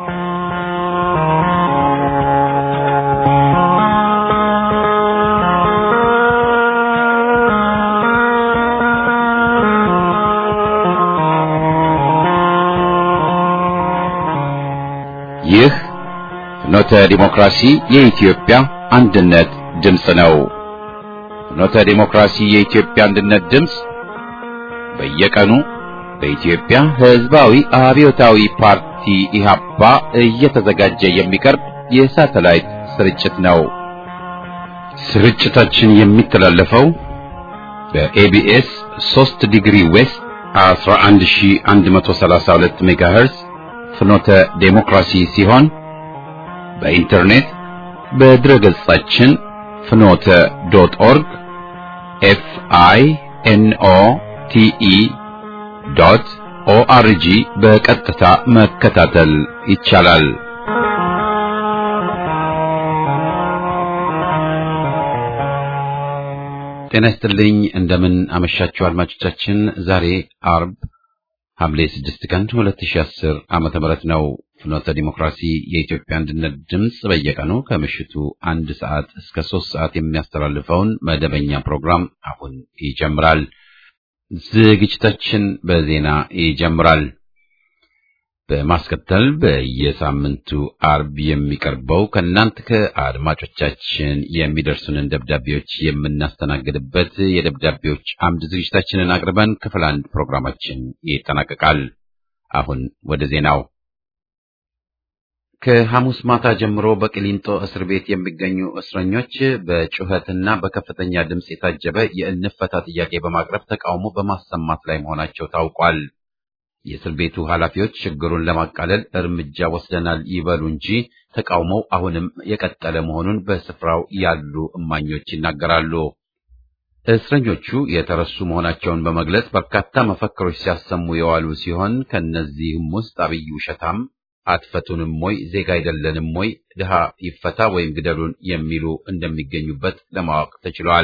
ይህ ፍኖተ ዲሞክራሲ የኢትዮጵያ አንድነት ድምፅ ነው። ፍኖተ ዲሞክራሲ የኢትዮጵያ አንድነት ድምፅ በየቀኑ በኢትዮጵያ ሕዝባዊ አብዮታዊ ፓርቲ ኢህአፓ እየተዘጋጀ የሚቀርብ የሳተላይት ስርጭት ነው። ስርጭታችን የሚተላለፈው በኤቢኤስ 3 ዲግሪ ዌስት 11132 ሜጋሄርዝ ፍኖተ ዴሞክራሲ ሲሆን በኢንተርኔት በድረ ገጻችን ፍኖተ ዶት ኦርግ ኤፍ አይ ኤን ኦ ቲ ኢ ዶት ኦአርጂ በቀጥታ መከታተል ይቻላል። ጤና ይስጥልኝ። እንደምን አመሻችሁ አድማጮቻችን። ዛሬ አርብ ሐምሌ 6 ቀን 2010 ዓመተ ምህረት ነው። ፍኖተ ዲሞክራሲ የኢትዮጵያ አንድነት ድምፅ በየቀኑ ከምሽቱ አንድ ሰዓት እስከ ሶስት ሰዓት የሚያስተላልፈውን መደበኛ ፕሮግራም አሁን ይጀምራል። ዝግጅታችን በዜና ይጀምራል። በማስከተል በየሳምንቱ አርብ የሚቀርበው ከእናንተ ከአድማጮቻችን የሚደርሱንን ደብዳቤዎች የምናስተናግድበት የደብዳቤዎች አምድ ዝግጅታችንን አቅርበን ክፍል አንድ ፕሮግራማችን ይጠናቀቃል። አሁን ወደ ዜናው። ከሐሙስ ማታ ጀምሮ በቅሊንጦ እስር ቤት የሚገኙ እስረኞች በጩኸትና በከፍተኛ ድምፅ የታጀበ የእንፈታ ጥያቄ በማቅረብ ተቃውሞ በማሰማት ላይ መሆናቸው ታውቋል። የእስር ቤቱ ኃላፊዎች ችግሩን ለማቃለል እርምጃ ወስደናል ይበሉ እንጂ ተቃውሞው አሁንም የቀጠለ መሆኑን በስፍራው ያሉ እማኞች ይናገራሉ። እስረኞቹ የተረሱ መሆናቸውን በመግለጽ በርካታ መፈክሮች ሲያሰሙ የዋሉ ሲሆን ከእነዚህም ውስጥ አብይ ውሸታም፣ አትፈቱንም ወይ፣ ዜጋ አይደለንም ወይ፣ ድሃ ይፈታ ወይም ግደሉን የሚሉ እንደሚገኙበት ለማወቅ ተችሏል።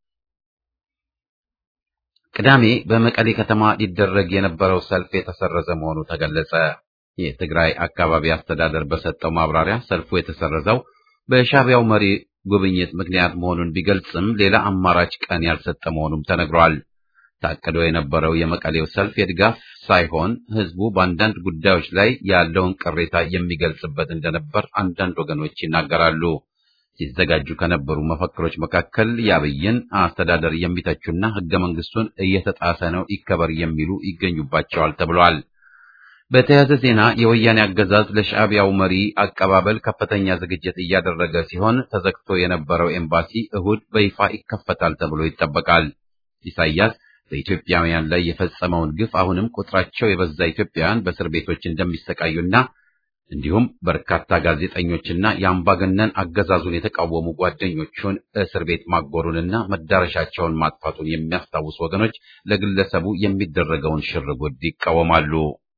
ቅዳሜ በመቀሌ ከተማ ሊደረግ የነበረው ሰልፍ የተሰረዘ መሆኑ ተገለጸ። የትግራይ አካባቢ አስተዳደር በሰጠው ማብራሪያ ሰልፉ የተሰረዘው በሻዕቢያው መሪ ጉብኝት ምክንያት መሆኑን ቢገልጽም ሌላ አማራጭ ቀን ያልሰጠ መሆኑም ተነግሯል። ታቅዶ የነበረው የመቀሌው ሰልፍ የድጋፍ ሳይሆን ሕዝቡ በአንዳንድ ጉዳዮች ላይ ያለውን ቅሬታ የሚገልጽበት እንደነበር አንዳንድ ወገኖች ይናገራሉ። ሲዘጋጁ ከነበሩ መፈክሮች መካከል የአብይን አስተዳደር የሚተቹና ሕገ መንግስቱን እየተጣሰ ነው ይከበር የሚሉ ይገኙባቸዋል ተብሏል። በተያያዘ ዜና የወያኔ አገዛዝ ለሻዕቢያው መሪ አቀባበል ከፍተኛ ዝግጅት እያደረገ ሲሆን ተዘግቶ የነበረው ኤምባሲ እሁድ በይፋ ይከፈታል ተብሎ ይጠበቃል። ኢሳያስ በኢትዮጵያውያን ላይ የፈጸመውን ግፍ አሁንም ቁጥራቸው የበዛ ኢትዮጵያውያን በእስር ቤቶች እንደሚሰቃዩና እንዲሁም በርካታ ጋዜጠኞችና የአምባገነን አገዛዙን የተቃወሙ ጓደኞቹን እስር ቤት ማጎሩንና መዳረሻቸውን ማጥፋቱን የሚያስታውሱ ወገኖች ለግለሰቡ የሚደረገውን ሽርጉድ ይቃወማሉ።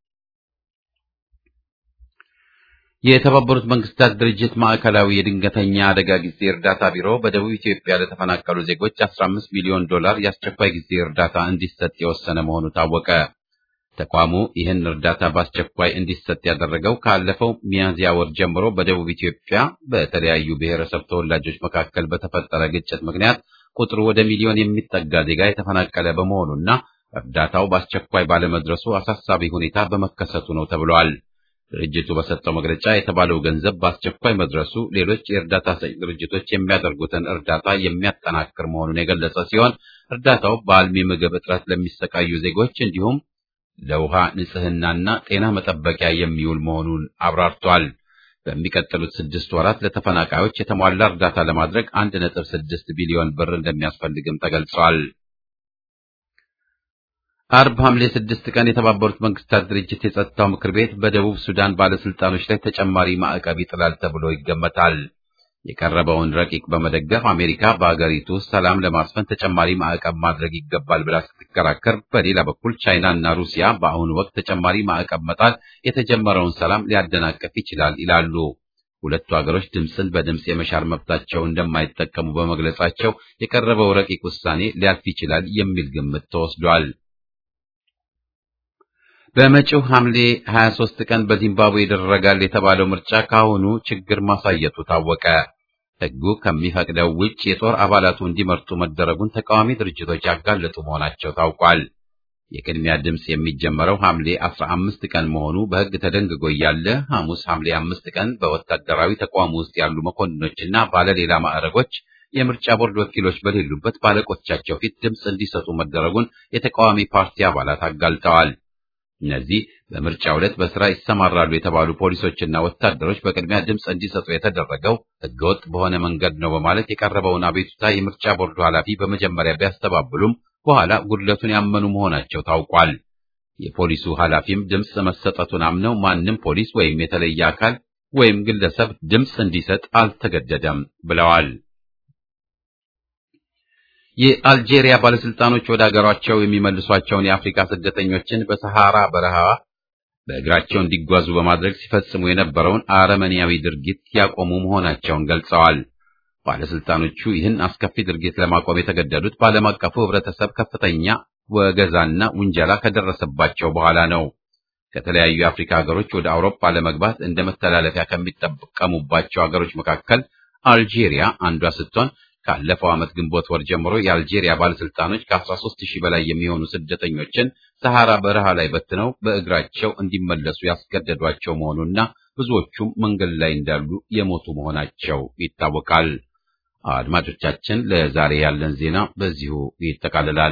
የተባበሩት መንግስታት ድርጅት ማዕከላዊ የድንገተኛ አደጋ ጊዜ እርዳታ ቢሮ በደቡብ ኢትዮጵያ ለተፈናቀሉ ዜጎች 15 ሚሊዮን ዶላር የአስቸኳይ ጊዜ እርዳታ እንዲሰጥ የወሰነ መሆኑ ታወቀ። ተቋሙ ይህን እርዳታ በአስቸኳይ እንዲሰጥ ያደረገው ካለፈው ሚያዝያ ወር ጀምሮ በደቡብ ኢትዮጵያ በተለያዩ ብሔረሰብ ተወላጆች መካከል በተፈጠረ ግጭት ምክንያት ቁጥሩ ወደ ሚሊዮን የሚጠጋ ዜጋ የተፈናቀለ በመሆኑና እርዳታው በአስቸኳይ ባለመድረሱ አሳሳቢ ሁኔታ በመከሰቱ ነው ተብሏል። ድርጅቱ በሰጠው መግለጫ የተባለው ገንዘብ በአስቸኳይ መድረሱ ሌሎች የእርዳታ ሰጪ ድርጅቶች የሚያደርጉትን እርዳታ የሚያጠናክር መሆኑን የገለጸ ሲሆን እርዳታው በአልሚ ምግብ እጥረት ለሚሰቃዩ ዜጎች እንዲሁም ለውሃ ንጽህናና ጤና መጠበቂያ የሚውል መሆኑን አብራርቷል። በሚቀጥሉት ስድስት ወራት ለተፈናቃዮች የተሟላ እርዳታ ለማድረግ አንድ ነጥብ ስድስት ቢሊዮን ብር እንደሚያስፈልግም ተገልጿል። አርብ ሐምሌ ስድስት ቀን የተባበሩት መንግስታት ድርጅት የጸጥታው ምክር ቤት በደቡብ ሱዳን ባለስልጣኖች ላይ ተጨማሪ ማዕቀብ ይጥላል ተብሎ ይገመታል። የቀረበውን ረቂቅ በመደገፍ አሜሪካ በአገሪቱ ውስጥ ሰላም ለማስፈን ተጨማሪ ማዕቀብ ማድረግ ይገባል ብላ ስትከራከር፣ በሌላ በኩል ቻይና እና ሩሲያ በአሁኑ ወቅት ተጨማሪ ማዕቀብ መጣል የተጀመረውን ሰላም ሊያደናቅፍ ይችላል ይላሉ። ሁለቱ ሀገሮች ድምፅን በድምፅ የመሻር መብታቸው እንደማይጠቀሙ በመግለጻቸው የቀረበው ረቂቅ ውሳኔ ሊያልፍ ይችላል የሚል ግምት ተወስዷል። በመጪው ሐምሌ 23 ቀን በዚምባብዌ ይደረጋል የተባለው ምርጫ ካሁኑ ችግር ማሳየቱ ታወቀ። ሕጉ ከሚፈቅደው ውጭ የጦር አባላቱ እንዲመርጡ መደረጉን ተቃዋሚ ድርጅቶች ያጋለጡ መሆናቸው ታውቋል። የቅድሚያ ድምፅ የሚጀመረው ሐምሌ 15 ቀን መሆኑ በሕግ ተደንግጎ እያለ ሐሙስ ሐምሌ 5 ቀን በወታደራዊ ተቋም ውስጥ ያሉ መኮንኖችና ባለሌላ ማዕረጎች የምርጫ ቦርድ ወኪሎች በሌሉበት ባለቆቻቸው ፊት ድምፅ እንዲሰጡ መደረጉን የተቃዋሚ ፓርቲ አባላት አጋልጠዋል። እነዚህ በምርጫው ዕለት በስራ ይሰማራሉ የተባሉ ፖሊሶችና ወታደሮች በቅድሚያ ድምፅ እንዲሰጡ የተደረገው ሕገወጥ በሆነ መንገድ ነው በማለት የቀረበውን አቤቱታ የምርጫ ቦርዱ ኃላፊ በመጀመሪያ ቢያስተባብሉም በኋላ ጉድለቱን ያመኑ መሆናቸው ታውቋል። የፖሊሱ ኃላፊም ድምፅ መሰጠቱን አምነው ማንም ፖሊስ ወይም የተለየ አካል ወይም ግለሰብ ድምፅ እንዲሰጥ አልተገደደም ብለዋል። የአልጄሪያ ባለስልጣኖች ወደ አገሯቸው የሚመልሷቸውን የአፍሪካ ስደተኞችን በሰሃራ በረሃ በእግራቸው እንዲጓዙ በማድረግ ሲፈጽሙ የነበረውን አረመኔያዊ ድርጊት ያቆሙ መሆናቸውን ገልጸዋል። ባለስልጣኖቹ ይህን አስከፊ ድርጊት ለማቆም የተገደዱት በዓለም አቀፉ ሕብረተሰብ ከፍተኛ ወገዛና ውንጀላ ከደረሰባቸው በኋላ ነው። ከተለያዩ የአፍሪካ ሀገሮች ወደ አውሮፓ ለመግባት እንደ መተላለፊያ ከሚጠቀሙባቸው ሀገሮች መካከል አልጄሪያ አንዷ ስትሆን ካለፈው ዓመት ግንቦት ወር ጀምሮ የአልጄሪያ ባለስልጣኖች ከ13 ሺህ በላይ የሚሆኑ ስደተኞችን ሰሐራ በረሃ ላይ በትነው በእግራቸው እንዲመለሱ ያስገደዷቸው መሆኑና ብዙዎቹም መንገድ ላይ እንዳሉ የሞቱ መሆናቸው ይታወቃል። አድማጮቻችን፣ ለዛሬ ያለን ዜና በዚሁ ይጠቃልላል።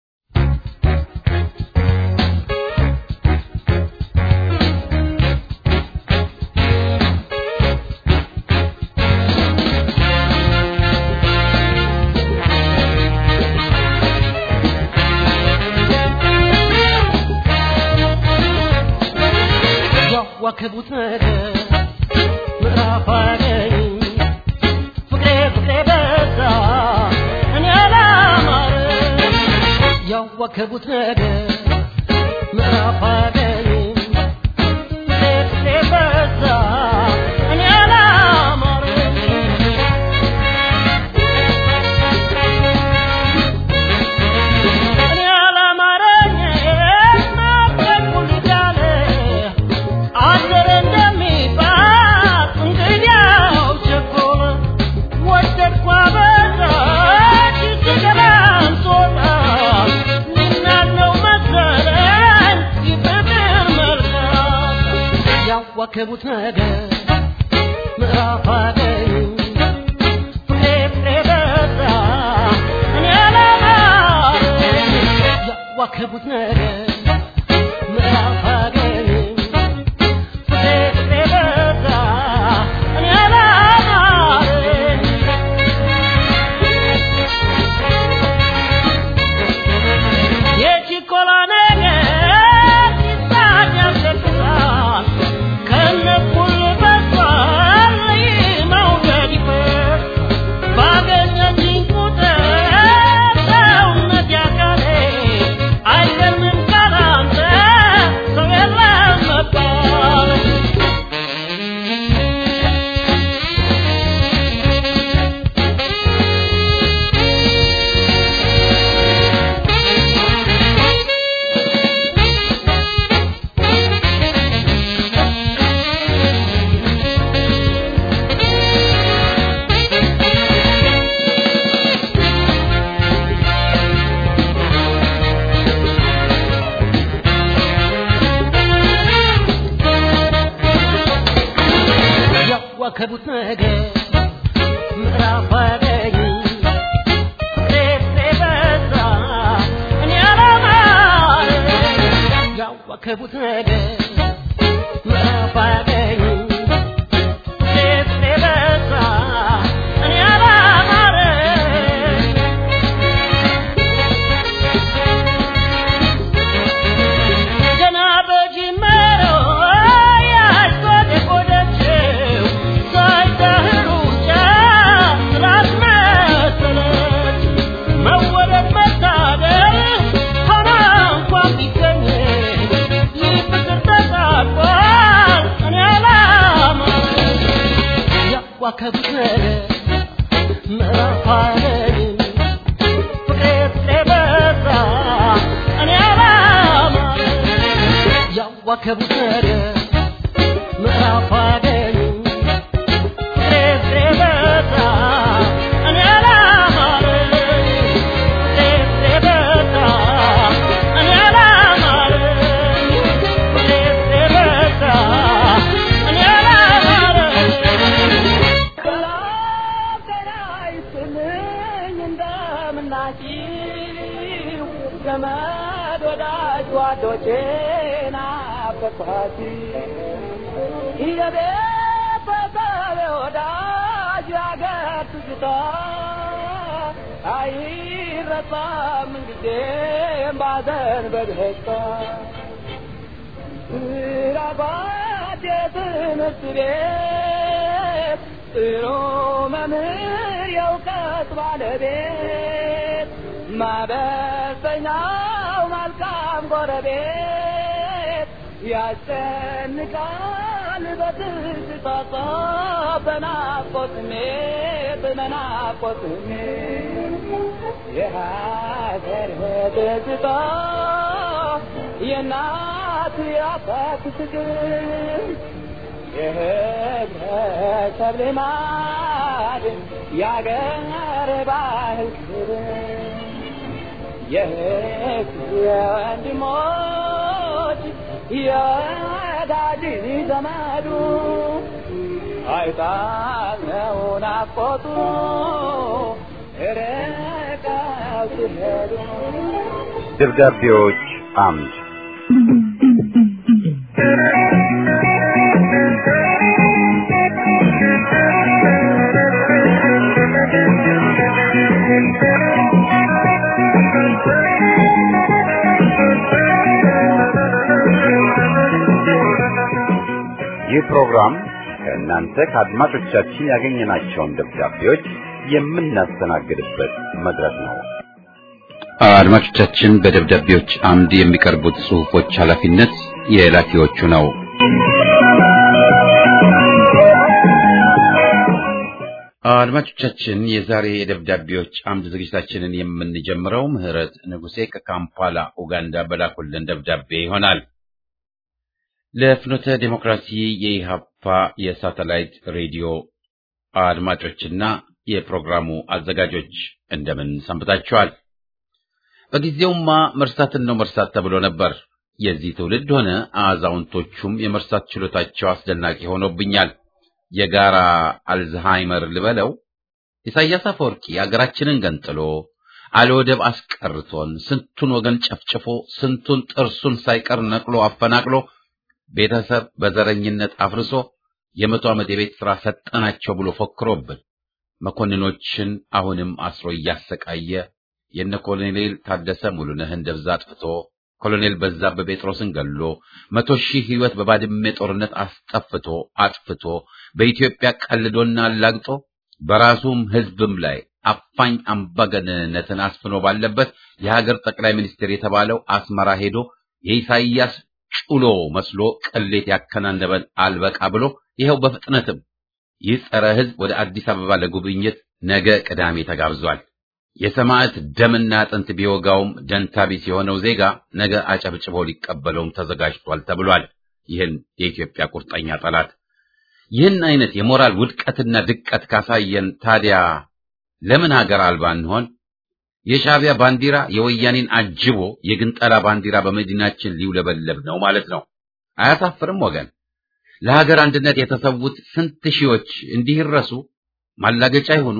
ያዋከቡት ነገር ምዕራፍ አገኝ ፍቅሬ ፍቅሬ በዛ እኔ አላማረ ያዋከቡት ነገር ምዕራፍ አገኝ ፍቅሬ ፍቅሬ በዛ እኔ አላማረ እኔ አላማረኝ ናፈቁኝ እያለ አደረ እንደሚባል እንግዲያው ቸኮለ ወደድኳ በዛች ስገባም ሶጣ ልናለው መሰለኝ ይፍቅር መልካም ያዋከቡት ነገር ምዕራፍ አገኝ ፍቅሬ ፍቅሬ በዛ እኔ አላማረኝ ያዋከቡት ነገር ምዕራፍ አገኝ አይገርምም ካላንተ ሰው የለም መባል ያዋከቡት ነገር ምዕራፍ አገኝ ፍቅሬ ፍቅሬ በዛ እኔ አላማረኝ ያዋከቡት ነገር ምዕራፍ አገኝ ፍቅሬ ፍቅሬ በዛ እኔ አላማረኝ ገና በጅመረው ያልጎደጎደችው ሳይዳህሩ ጫፍ መሰለች መወደድ መታደል ሆና እንኳን ቢገኝ ይህ ፍቅር ተሳቋል እኔ አላማ ያዋከቡት ነገር ምዕራፍ አለኝ ፍቅሬ ፍቅሬ በዛ እኔ አላማ ጓዶቼ ናፈኳሲ የቤተሰብ ወዳጅ ያገር ትዝታ አይረሳም ጊዜም ባዘን በደስታ ስራባት የትምህርት ቤት ጥሩ መምህር የእውቀት ባለቤት ማበሰኛው መልካም ጎረቤት ያስጨንቃል በትዝታ በናፍቆት ስሜት በናፍቆት ስሜት የሀገር ትዝታ የእናት የአባት ፍቅር የህብረተሰብ ልማድ የአገር ባህል ክብር የህዝብ የወንድሞች የወዳጅ ዘመዱ አይጣለው ናፍቆቱ ርቀው ሲሄዱ ደብዳቤዎች አምድ ይህ ፕሮግራም ከእናንተ ከአድማጮቻችን ያገኘናቸውን ደብዳቤዎች የምናስተናግድበት መድረክ ነው። አድማጮቻችን በደብዳቤዎች አምድ የሚቀርቡት ጽሑፎች ኃላፊነት የላኪዎቹ ነው። አድማጮቻችን የዛሬ የደብዳቤዎች አምድ ዝግጅታችንን የምንጀምረው ምህረት ንጉሴ ከካምፓላ ኡጋንዳ በላኩልን ደብዳቤ ይሆናል። ለፍኖተ ዴሞክራሲ የኢሃፓ የሳተላይት ሬዲዮ አድማጮችና የፕሮግራሙ አዘጋጆች እንደምን ሰንብታችኋል? በጊዜውማ መርሳትን ነው መርሳት ተብሎ ነበር። የዚህ ትውልድ ሆነ አዛውንቶቹም የመርሳት ችሎታቸው አስደናቂ ሆኖብኛል። የጋራ አልዝሃይመር ልበለው። ኢሳያስ አፈወርቂ አገራችንን ገንጥሎ አለወደብ አስቀርቶን ስንቱን ወገን ጨፍጭፎ ስንቱን ጥርሱን ሳይቀር ነቅሎ አፈናቅሎ ቤተሰብ በዘረኝነት አፍርሶ የመቶ ዓመት የቤት ሥራ ሰጠናቸው ብሎ ፎክሮብን መኮንኖችን አሁንም አስሮ እያሰቃየ የነ ኮሎኔል ታደሰ ሙሉነህን ደብዛ አጥፍቶ ኮሎኔል በዛብህ ጴጥሮስን ገሎ መቶ ሺህ ሕይወት በባድሜ ጦርነት አስጠፍቶ አጥፍቶ በኢትዮጵያ ቀልዶና አላግጦ በራሱም ሕዝብም ላይ አፋኝ አምባገነንነትን አስፍኖ ባለበት የሀገር ጠቅላይ ሚኒስትር የተባለው አስመራ ሄዶ የኢሳይያስ ጩሎ መስሎ ቅሌት ያከናነበን አልበቃ ብሎ ይኸው በፍጥነትም ይህ ጸረ ሕዝብ ወደ አዲስ አበባ ለጉብኝት ነገ ቅዳሜ ተጋብዟል። የሰማዕት ደምና አጥንት ቢወጋውም ደንታቢስ የሆነው ዜጋ ነገ አጨብጭቦ ሊቀበለውም ተዘጋጅቷል ተብሏል። ይህን የኢትዮጵያ ቁርጠኛ ጠላት ይህን አይነት የሞራል ውድቀትና ድቀት ካሳየን ታዲያ ለምን ሀገር አልባ እንሆን? የሻዕቢያ ባንዲራ የወያኔን አጅቦ የግንጠላ ባንዲራ በመዲናችን ሊውለበለብ ነው ማለት ነው። አያሳፍርም ወገን? ለሀገር አንድነት የተሰዉት ስንት ሺዎች እንዲህ ይረሱ? ማላገጫ ይሆኑ?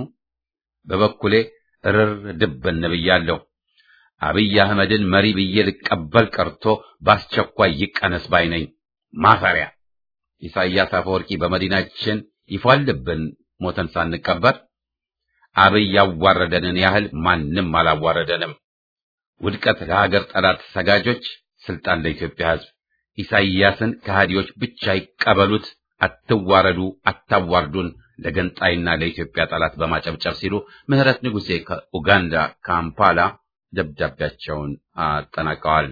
በበኩሌ እርር ድብን ብያለሁ። አብይ አህመድን መሪ ብዬ ልቀበል ቀርቶ በአስቸኳይ ይቀነስ ባይ ነኝ። ማፈሪያ ኢሳያስ አፈወርቂ በመዲናችን ይፏልብን ሞተን ሳንቀበር። አብይ ያዋረደንን ያህል ማንም አላዋረደንም። ውድቀት ለሀገር ጠላት ሰጋጆች፣ ስልጣን ለኢትዮጵያ ሕዝብ። ኢሳይያስን ከሃዲዎች ብቻ ይቀበሉት፣ አትዋረዱ፣ አታዋርዱን ለገንጣይና ለኢትዮጵያ ጠላት በማጨብጨብ ሲሉ ምህረት ንጉሴ ከኡጋንዳ ካምፓላ ደብዳቤያቸውን አጠናቀዋል።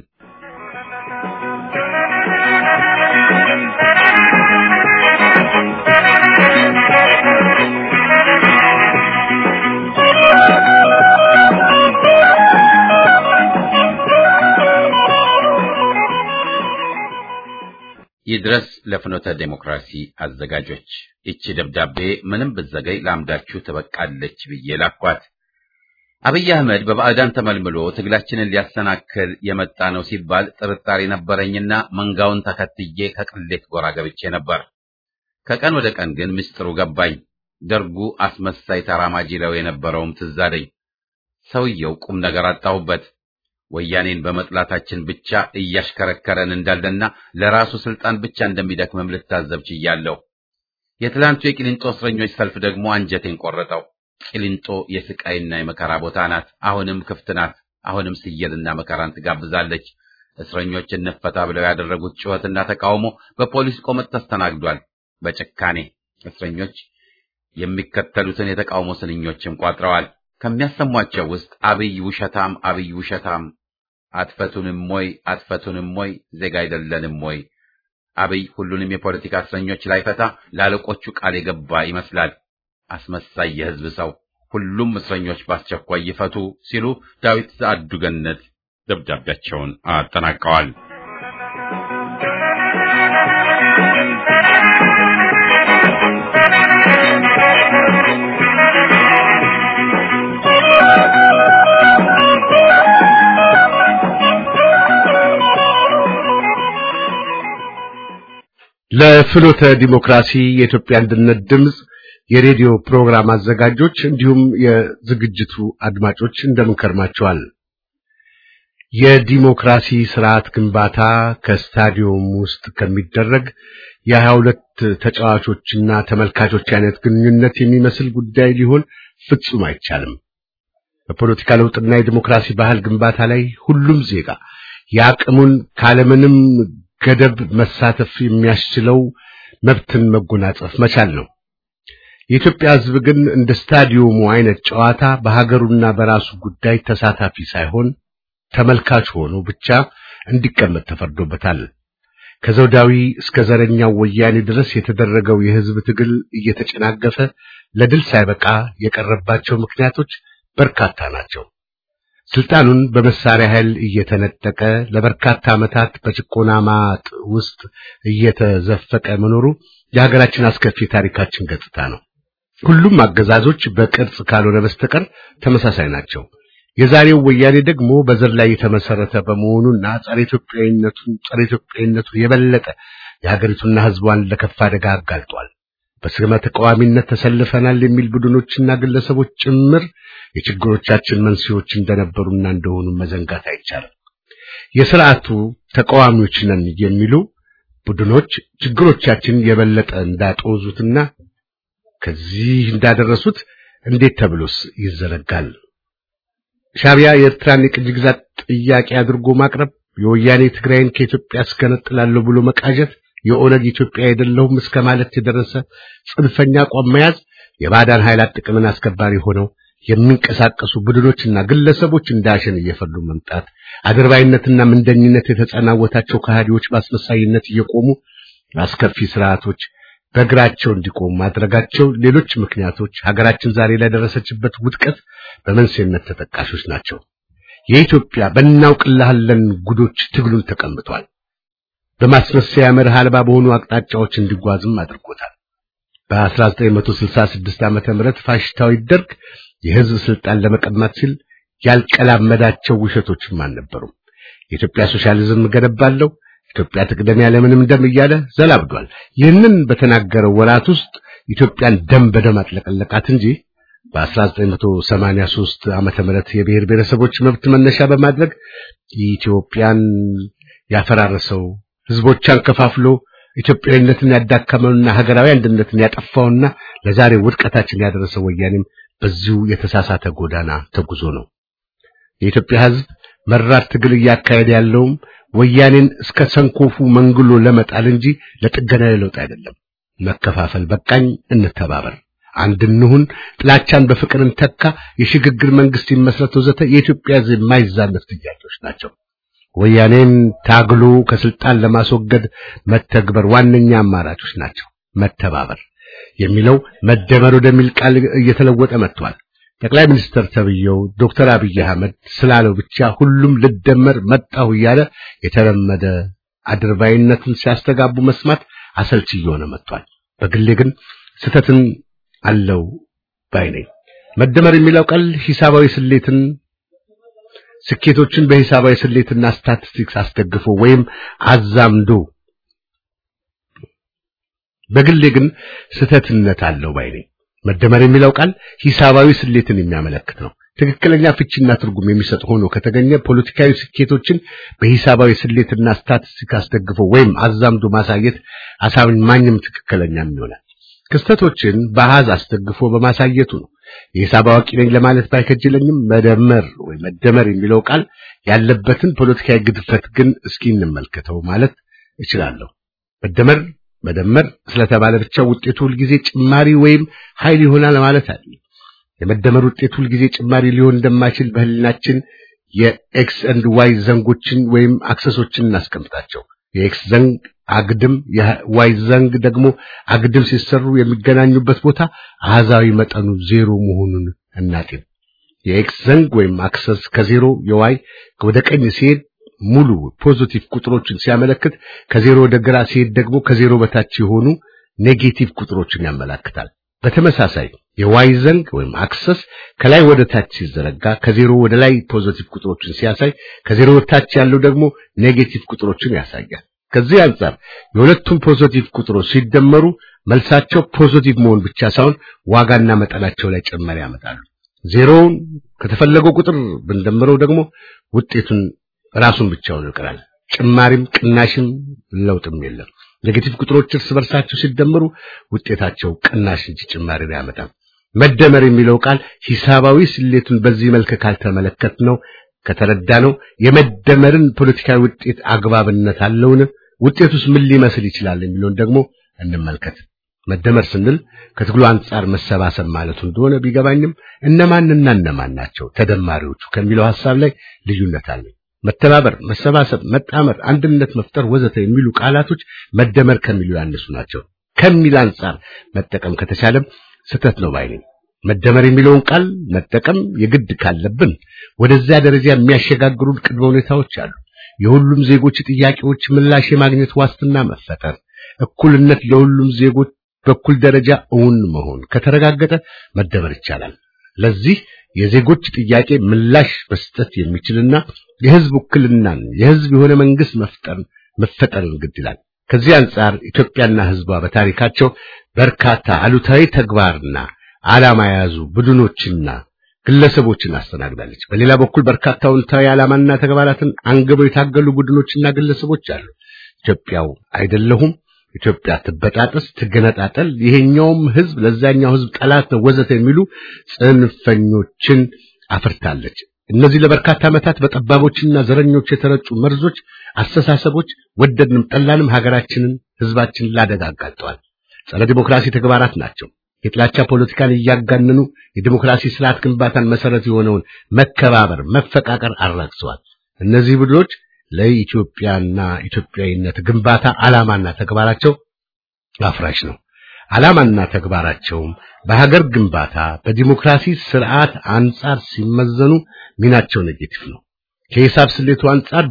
ይድረስ ለፍኖተ ዴሞክራሲ አዘጋጆች፣ ይቺ ደብዳቤ ምንም ብዘገይ ለአምዳችሁ ትበቃለች ብዬ ላኳት። አብይ አህመድ በባዕዳን ተመልምሎ ትግላችንን ሊያሰናክል የመጣ ነው ሲባል ጥርጣሬ ነበረኝና መንጋውን ተከትዬ ከቅሌት ጎራ ገብቼ ነበር። ከቀን ወደ ቀን ግን ምስጢሩ ገባኝ። ደርጉ አስመሳይ ተራማጅ ይለው የነበረውም ትዝ አለኝ። ሰውየው ቁም ነገር አጣሁበት። ወያኔን በመጥላታችን ብቻ እያሽከረከረን እንዳለና ለራሱ ስልጣን ብቻ እንደሚደክምም ልታዘብ ችያለሁ። የትላንቱ የቂሊንጦ እስረኞች ሰልፍ ደግሞ አንጀቴን ቆረጠው። ቂሊንጦ የስቃይና የመከራ ቦታ ናት። አሁንም ክፍት ናት። አሁንም ስየልና መከራን ትጋብዛለች። እስረኞች እንፈታ ብለው ያደረጉት ጩኸትና ተቃውሞ በፖሊስ ቆመጥ ተስተናግዷል። በጭካኔ እስረኞች የሚከተሉትን የተቃውሞ ስንኞችም ቋጥረዋል። ከሚያሰሟቸው ውስጥ አብይ ውሸታም፣ አብይ ውሸታም፣ አትፈቱንም ወይ አትፈቱንም ወይ ዜጋ አይደለንም ወይ? አብይ ሁሉንም የፖለቲካ እስረኞች ላይፈታ ለአለቆቹ ቃል የገባ ይመስላል። አስመሳይ የህዝብ ሰው ሁሉም እስረኞች በአስቸኳይ ይፈቱ ሲሉ ዳዊት ዘአዱ ገነት ደብዳቤያቸውን አጠናቀዋል። ለፍኖተ ዲሞክራሲ የኢትዮጵያ አንድነት ድምፅ የሬዲዮ ፕሮግራም አዘጋጆች እንዲሁም የዝግጅቱ አድማጮች እንደምን ከርማችኋል? የዲሞክራሲ ስርዓት ግንባታ ከስታዲየም ውስጥ ከሚደረግ የሀያ ሁለት ተጫዋቾችና ተመልካቾች አይነት ግንኙነት የሚመስል ጉዳይ ሊሆን ፍጹም አይቻልም። በፖለቲካ ለውጥና የዲሞክራሲ ባህል ግንባታ ላይ ሁሉም ዜጋ የአቅሙን ካለምንም ገደብ መሳተፍ የሚያስችለው መብትን መጎናጸፍ መቻል ነው። የኢትዮጵያ ሕዝብ ግን እንደ ስታዲየሙ አይነት ጨዋታ በሀገሩና በራሱ ጉዳይ ተሳታፊ ሳይሆን ተመልካች ሆኖ ብቻ እንዲቀመጥ ተፈርዶበታል። ከዘውዳዊ እስከ ዘረኛው ወያኔ ድረስ የተደረገው የሕዝብ ትግል እየተጨናገፈ ለድል ሳይበቃ የቀረባቸው ምክንያቶች በርካታ ናቸው። ስልጣኑን በመሳሪያ ኃይል እየተነጠቀ ለበርካታ ዓመታት በጭቆና ማጥ ውስጥ እየተዘፈቀ መኖሩ የሀገራችን አስከፊ ታሪካችን ገጽታ ነው። ሁሉም አገዛዞች በቅርጽ ካልሆነ በስተቀር ተመሳሳይ ናቸው። የዛሬው ወያኔ ደግሞ በዘር ላይ የተመሰረተ በመሆኑና ጸረ ኢትዮጵያዊነቱን ጸረ ኢትዮጵያዊነቱን የበለጠ የሀገሪቱና ሕዝቧን ለከፋ አደጋ አጋልጧል። በስመ ተቃዋሚነት ተሰልፈናል የሚል ቡድኖችና ግለሰቦች ጭምር የችግሮቻችን መንስኤዎች እንደነበሩና እንደሆኑ መዘንጋት አይቻልም። የስርዓቱ ተቃዋሚዎች ነን የሚሉ ቡድኖች ችግሮቻችን የበለጠ እንዳጦዙትና ከዚህ እንዳደረሱት እንዴት ተብሎስ ይዘረጋል? ሻቢያ የኤርትራን የቅኝ ግዛት ጥያቄ አድርጎ ማቅረብ፣ የወያኔ ትግራይን ከኢትዮጵያ አስገነጥላለሁ ብሎ መቃዠት፣ የኦነግ ኢትዮጵያ አይደለሁም እስከ ማለት የደረሰ ጽንፈኛ አቋም መያዝ፣ የባዕዳን ኃይላት ጥቅምን አስከባሪ ሆነው የሚንቀሳቀሱ ቡድኖችና ግለሰቦች እንዳሸን እየፈሉ መምጣት፣ አድርባይነትና ምንደኝነት የተጸናወታቸው ከሃዲዎች በአስመሳይነት እየቆሙ አስከፊ ስርዓቶች በእግራቸው እንዲቆሙ ማድረጋቸው፣ ሌሎች ምክንያቶች ሀገራችን ዛሬ ላይ ደረሰችበት ውድቀት በመንስኤነት ተጠቃሾች ናቸው። የኢትዮጵያ በእናውቅልሃለን ጉዶች ትግሉን ተቀምጧል። በማስመሰያ መርህ አልባ በሆኑ አቅጣጫዎች እንዲጓዝም አድርጎታል። በ1966 ዓመተ ምህረት ፋሽስታዊ ደርግ የህዝብ ስልጣን ለመቀማት ሲል ያልቀላመዳቸው ውሸቶችም አልነበሩም። የኢትዮጵያ ሶሻሊዝም ገነባለሁ፣ ኢትዮጵያ ትቅደም ያለምንም ደም እያለ ዘላብዷል። ይህንን በተናገረው ወራት ውስጥ ኢትዮጵያን ደም በደም አጥለቀለቃት እንጂ በ1983 ዓመተ ምህረት የብሔር ብሔረሰቦች መብት መነሻ በማድረግ ኢትዮጵያን ያፈራረሰው ህዝቦቿን ከፋፍሎ ኢትዮጵያዊነትን ያዳከመውና ሀገራዊ አንድነትን ያጠፋውና ለዛሬ ውድቀታችን ያደረሰው ወያኔም በዚሁ የተሳሳተ ጎዳና ተጉዞ ነው። የኢትዮጵያ ህዝብ መራር ትግል እያካሄደ ያለውም ወያኔን እስከ ሰንኮፉ መንግሎ ለመጣል እንጂ ለጥገናዊ ለውጥ አይደለም። መከፋፈል በቃኝ፣ እንተባበር፣ አንድ እንሁን፣ ጥላቻን በፍቅር እንተካ፣ የሽግግር መንግስት ይመስረት ወዘተ የኢትዮጵያ ህዝብ የማይዛነፍ ጥያቄዎች ናቸው። ወያኔን ታግሎ ከስልጣን ለማስወገድ መተግበር ዋነኛ አማራጮች ናቸው። መተባበር የሚለው መደመር ወደሚል ቃል እየተለወጠ መጥቷል። ጠቅላይ ሚኒስትር ተብዬው ዶክተር አብይ አህመድ ስላለው ብቻ ሁሉም ልደመር መጣሁ እያለ የተለመደ አድርባይነትን ሲያስተጋቡ መስማት አሰልቺ እየሆነ መጥቷል። በግሌ ግን ስህተትን አለው ባይ ነኝ። መደመር የሚለው ቃል ሂሳባዊ ስሌትን ስኬቶችን በሂሳባዊ ስሌትና ስታቲስቲክስ አስደግፎ ወይም አዛምዶ በግሌ ግን ስህተትነት አለው ባይ ነኝ። መደመር የሚለው ቃል ሂሳባዊ ስሌትን የሚያመለክት ነው። ትክክለኛ ፍቺና ትርጉም የሚሰጥ ሆኖ ከተገኘ ፖለቲካዊ ስኬቶችን በሂሳባዊ ስሌትና ስታቲስቲክ አስደግፎ ወይም አዛምዶ ማሳየት አሳማኝም ትክክለኛም ይሆናል። ክስተቶችን በአሃዝ አስደግፎ በማሳየቱ ነው። የሂሳብ አዋቂ ነኝ ለማለት ባይከጅለኝም መደመር ወይ መደመር የሚለው ቃል ያለበትን ፖለቲካዊ ግድፈት ግን እስኪ እንመልከተው ማለት እችላለሁ። መደመር መደመር ስለተባለ ብቻ ውጤቱ ሁልጊዜ ጭማሪ ወይም ኃይል ይሆናል ማለት አይደለም። የመደመር ውጤት ሁልጊዜ ጭማሪ ሊሆን እንደማይችል በህልናችን የኤክስ ኤንድ ዋይ ዘንጎችን ወይም አክሰሶችን እናስቀምጣቸው። የኤክስ ዘንግ አግድም የዋይ ዘንግ ደግሞ አግድም ሲሰሩ የሚገናኙበት ቦታ አሃዛዊ መጠኑ ዜሮ መሆኑን እናጤን። የኤክስ ዘንግ ወይም አክሰስ ከዜሮ የዋይ ወደ ቀኝ ሲሄድ ሙሉ ፖዚቲቭ ቁጥሮችን ሲያመለክት፣ ከዜሮ ወደ ግራ ሲሄድ ደግሞ ከዜሮ በታች የሆኑ ኔጌቲቭ ቁጥሮችን ያመላክታል። በተመሳሳይ የዋይ ዘንግ ወይም አክሰስ ከላይ ወደ ታች ሲዘረጋ ከዜሮ ወደ ላይ ፖዚቲቭ ቁጥሮችን ሲያሳይ ከዜሮ ወደ ታች ያለው ደግሞ ኔጌቲቭ ቁጥሮችን ያሳያል። ከዚህ አንጻር የሁለቱም ፖዚቲቭ ቁጥሮች ሲደመሩ መልሳቸው ፖዚቲቭ መሆን ብቻ ሳይሆን ዋጋና መጠናቸው ላይ ጭማሪ ያመጣሉ። ዜሮውን ከተፈለገው ቁጥር ብንደምረው ደግሞ ውጤቱን ራሱን ብቻውን ይቀራል። ጭማሪም ቅናሽም ለውጥም የለም። ኔጌቲቭ ቁጥሮች እርስ በርሳቸው ሲደመሩ ውጤታቸው ቅናሽ እንጂ ጭማሪ አያመጣም። መደመር የሚለው ቃል ሂሳባዊ ስሌቱን በዚህ መልክ ካልተመለከት ነው ከተረዳ ነው የመደመርን ፖለቲካዊ ውጤት አግባብነት አለውን? ውጤቱስ ምን ሊመስል ይችላል የሚለውን ደግሞ እንመልከት። መደመር ስንል ከትግሉ አንጻር መሰባሰብ ማለቱ እንደሆነ ቢገባኝም እነማንና እነማን ናቸው ተደማሪዎቹ ከሚለው ሐሳብ ላይ ልዩነት አለኝ። መተባበር፣ መሰባሰብ፣ መጣመር፣ አንድነት መፍጠር ወዘተ የሚሉ ቃላቶች መደመር ከሚሉ ያነሱ ናቸው ከሚል አንጻር መጠቀም ከተቻለም ስህተት ነው ባይ ነኝ። መደመር የሚለውን ቃል መጠቀም የግድ ካለብን ወደዚያ ደረጃ የሚያሸጋግሩን ቅድመ ሁኔታዎች አሉ። የሁሉም ዜጎች ጥያቄዎች ምላሽ የማግኘት ዋስትና መፈጠር፣ እኩልነት ለሁሉም ዜጎች በኩል ደረጃ እውን መሆን ከተረጋገጠ መደመር ይቻላል። ለዚህ የዜጎች ጥያቄ ምላሽ መስጠት የሚችልና የህዝብ ውክልናን የህዝብ የሆነ መንግስት መፍጠር መፈጠርን ግድ ይላል። ከዚህ አንጻር ኢትዮጵያና ህዝቧ በታሪካቸው በርካታ አሉታዊ ተግባርና ዓላማ የያዙ ቡድኖችና ግለሰቦችን አስተናግዳለች። በሌላ በኩል በርካታ አዎንታዊ ዓላማና ተግባራትን አንግበው የታገሉ ቡድኖችና ግለሰቦች አሉ። ኢትዮጵያው አይደለሁም፣ ኢትዮጵያ ትበጣጠስ፣ ትገነጣጠል፣ ይሄኛውም ህዝብ ለዛኛው ህዝብ ጠላት ነው ወዘተ የሚሉ ጽንፈኞችን አፍርታለች። እነዚህ ለበርካታ ዓመታት በጠባቦችና ዘረኞች የተረጩ መርዞች አስተሳሰቦች ወደድንም ጠላንም ሀገራችንን ህዝባችንን ላደጋ አጋልጠዋል። ጸረ ዲሞክራሲ ተግባራት ናቸው። የጥላቻ ፖለቲካን እያጋነኑ የዲሞክራሲ ስርዓት ግንባታን መሰረት የሆነውን መከባበር፣ መፈቃቀር አራግሰዋል። እነዚህ ቡድኖች ለኢትዮጵያና ኢትዮጵያዊነት ግንባታ ዓላማና ተግባራቸው አፍራሽ ነው። ዓላማና ተግባራቸውም በሀገር ግንባታ በዲሞክራሲ ስርዓት አንጻር ሲመዘኑ ሚናቸው ኔጌቲቭ ነው። ከሂሳብ ስሌቱ አንጻር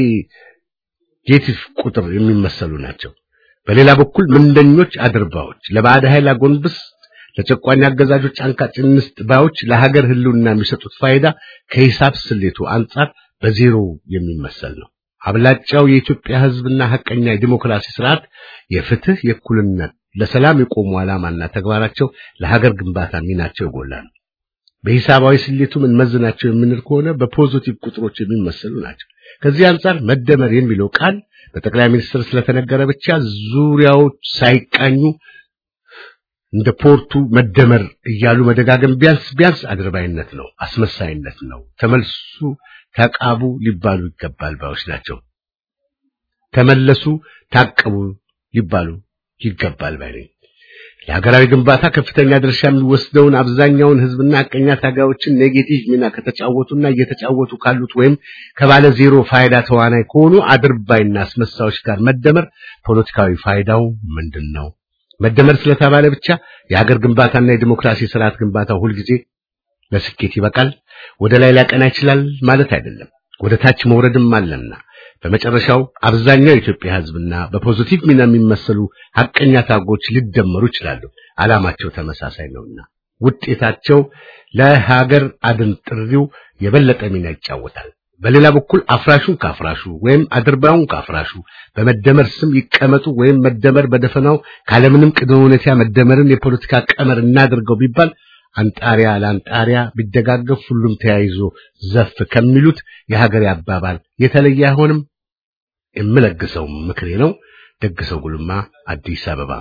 በኔጌቲቭ ቁጥር የሚመሰሉ ናቸው። በሌላ በኩል ምንደኞች አድርባዎች፣ ለባዕድ ኃይል አጎንብስ ለጨቋኝ አገዛዦች አንቃጭ እንስጥ ባዮች ለሀገር ህልውና የሚሰጡት ፋይዳ ከሂሳብ ስሌቱ አንጻር በዜሮ የሚመሰል ነው። አብላጫው የኢትዮጵያ ህዝብና ሐቀኛ የዲሞክራሲ ስርዓት የፍትህ፣ የእኩልነት፣ ለሰላም የቆሙ ዓላማና ተግባራቸው ለሀገር ግንባታ ሚናቸው የጎላ ነው። በሂሳባዊ ስሌቱ ምን መዝናቸው የምንል ከሆነ በፖዚቲቭ ቁጥሮች የሚመሰሉ ናቸው። ከዚህ አንጻር መደመር የሚለው ቃል በጠቅላይ ሚኒስትር ስለተነገረ ብቻ ዙሪያዎች ሳይቃኙ እንደ ፖርቱ መደመር እያሉ መደጋገም ቢያንስ ቢያንስ አድርባይነት ነው፣ አስመሳይነት ነው። ተመልሱ ተቃቡ ሊባሉ ይገባል ባዮች ናቸው። ተመለሱ ታቀቡ ሊባሉ ይገባል ባይ ነኝ። ለሀገራዊ ግንባታ ከፍተኛ ድርሻ የሚወስደውን አብዛኛውን ህዝብና ሐቀኛ ታጋዮችን ኔጌቲቭ ሚና ከተጫወቱና እየተጫወቱ ካሉት ወይም ከባለ ዜሮ ፋይዳ ተዋናይ ከሆኑ አድርባይና አስመሳዮች ጋር መደመር ፖለቲካዊ ፋይዳው ምንድን ነው? መደመር ስለተባለ ብቻ የሀገር ግንባታና የዲሞክራሲ ስርዓት ግንባታ ሁልጊዜ ለስኬት ይበቃል፣ ወደ ላይ ሊያቀና ይችላል ማለት አይደለም። ወደ ታች መውረድም አለና በመጨረሻው አብዛኛው የኢትዮጵያ ህዝብና በፖዚቲቭ ሚና የሚመሰሉ ሐቀኛ ታጎች ሊደመሩ ይችላሉ። ዓላማቸው ተመሳሳይ ነውና ውጤታቸው ለሀገር አድን ጥሪው የበለጠ ሚና ይጫወታል። በሌላ በኩል አፍራሹን ካፍራሹ ወይም አድርባዩን ካፍራሹ በመደመር ስም ይቀመጡ ወይም መደመር በደፈናው ካለምንም ቅድመ ሁኔታ መደመርን የፖለቲካ ቀመር እናድርገው ቢባል አንጣሪያ ለአንጣሪያ ቢደጋገፍ ሁሉም ተያይዞ ዘፍ ከሚሉት የሀገሬ አባባል የተለየ አይሆንም። የምለግሰው ምክሬ ነው። ደግሰው ጉልማ አዲስ አበባ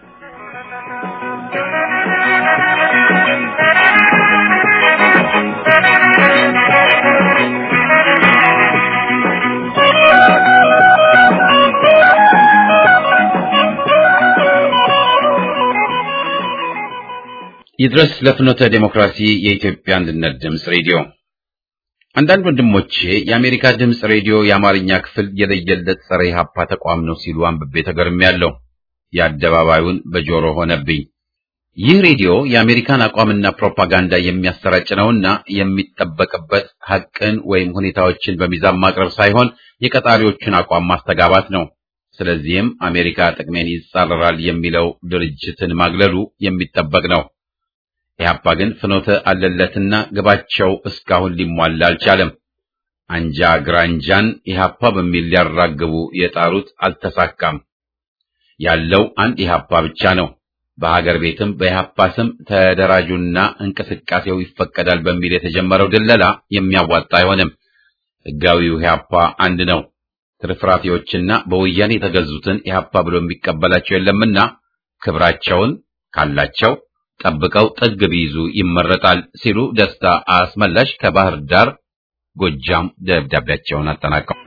ይድረስ ለፍኖተ ዴሞክራሲ የኢትዮጵያ አንድነት ድምፅ ሬዲዮ። አንዳንድ ወንድሞቼ የአሜሪካ ድምፅ ሬዲዮ የአማርኛ ክፍል የለየለት ጸረ ኢህአፓ ተቋም ነው ሲሉ አንብቤ ተገርሜያለሁ። የአደባባዩን በጆሮ ሆነብኝ። ይህ ሬዲዮ የአሜሪካን አቋምና ፕሮፓጋንዳ የሚያሰራጭ ነውና የሚጠበቅበት ሐቅን ወይም ሁኔታዎችን በሚዛን ማቅረብ ሳይሆን የቀጣሪዎቹን አቋም ማስተጋባት ነው። ስለዚህም አሜሪካ ጥቅሜን ይጻረራል የሚለው ድርጅትን ማግለሉ የሚጠበቅ ነው። ኢህአፓ ግን ፍኖተ አለለትና ግባቸው እስካሁን ሊሟላ አልቻለም። አንጃ ግራንጃን ኢህአፓ በሚል ሊያራግቡ የጣሩት አልተሳካም። ያለው አንድ ኢህአፓ ብቻ ነው። በሀገር ቤትም በኢህአፓ ስም ተደራጁና እንቅስቃሴው ይፈቀዳል በሚል የተጀመረው ድለላ የሚያዋጣ አይሆንም። ህጋዊው ኢህአፓ አንድ ነው። ትርፍራፊዎችና በወያኔ የተገዙትን ኢህአፓ ብሎ የሚቀበላቸው የለምና ክብራቸውን ካላቸው ጠብቀው ጥግ ቢይዙ ይመረጣል ሲሉ ደስታ አስመላሽ ከባህር ዳር ጎጃም ደብዳቤያቸውን አጠናቀው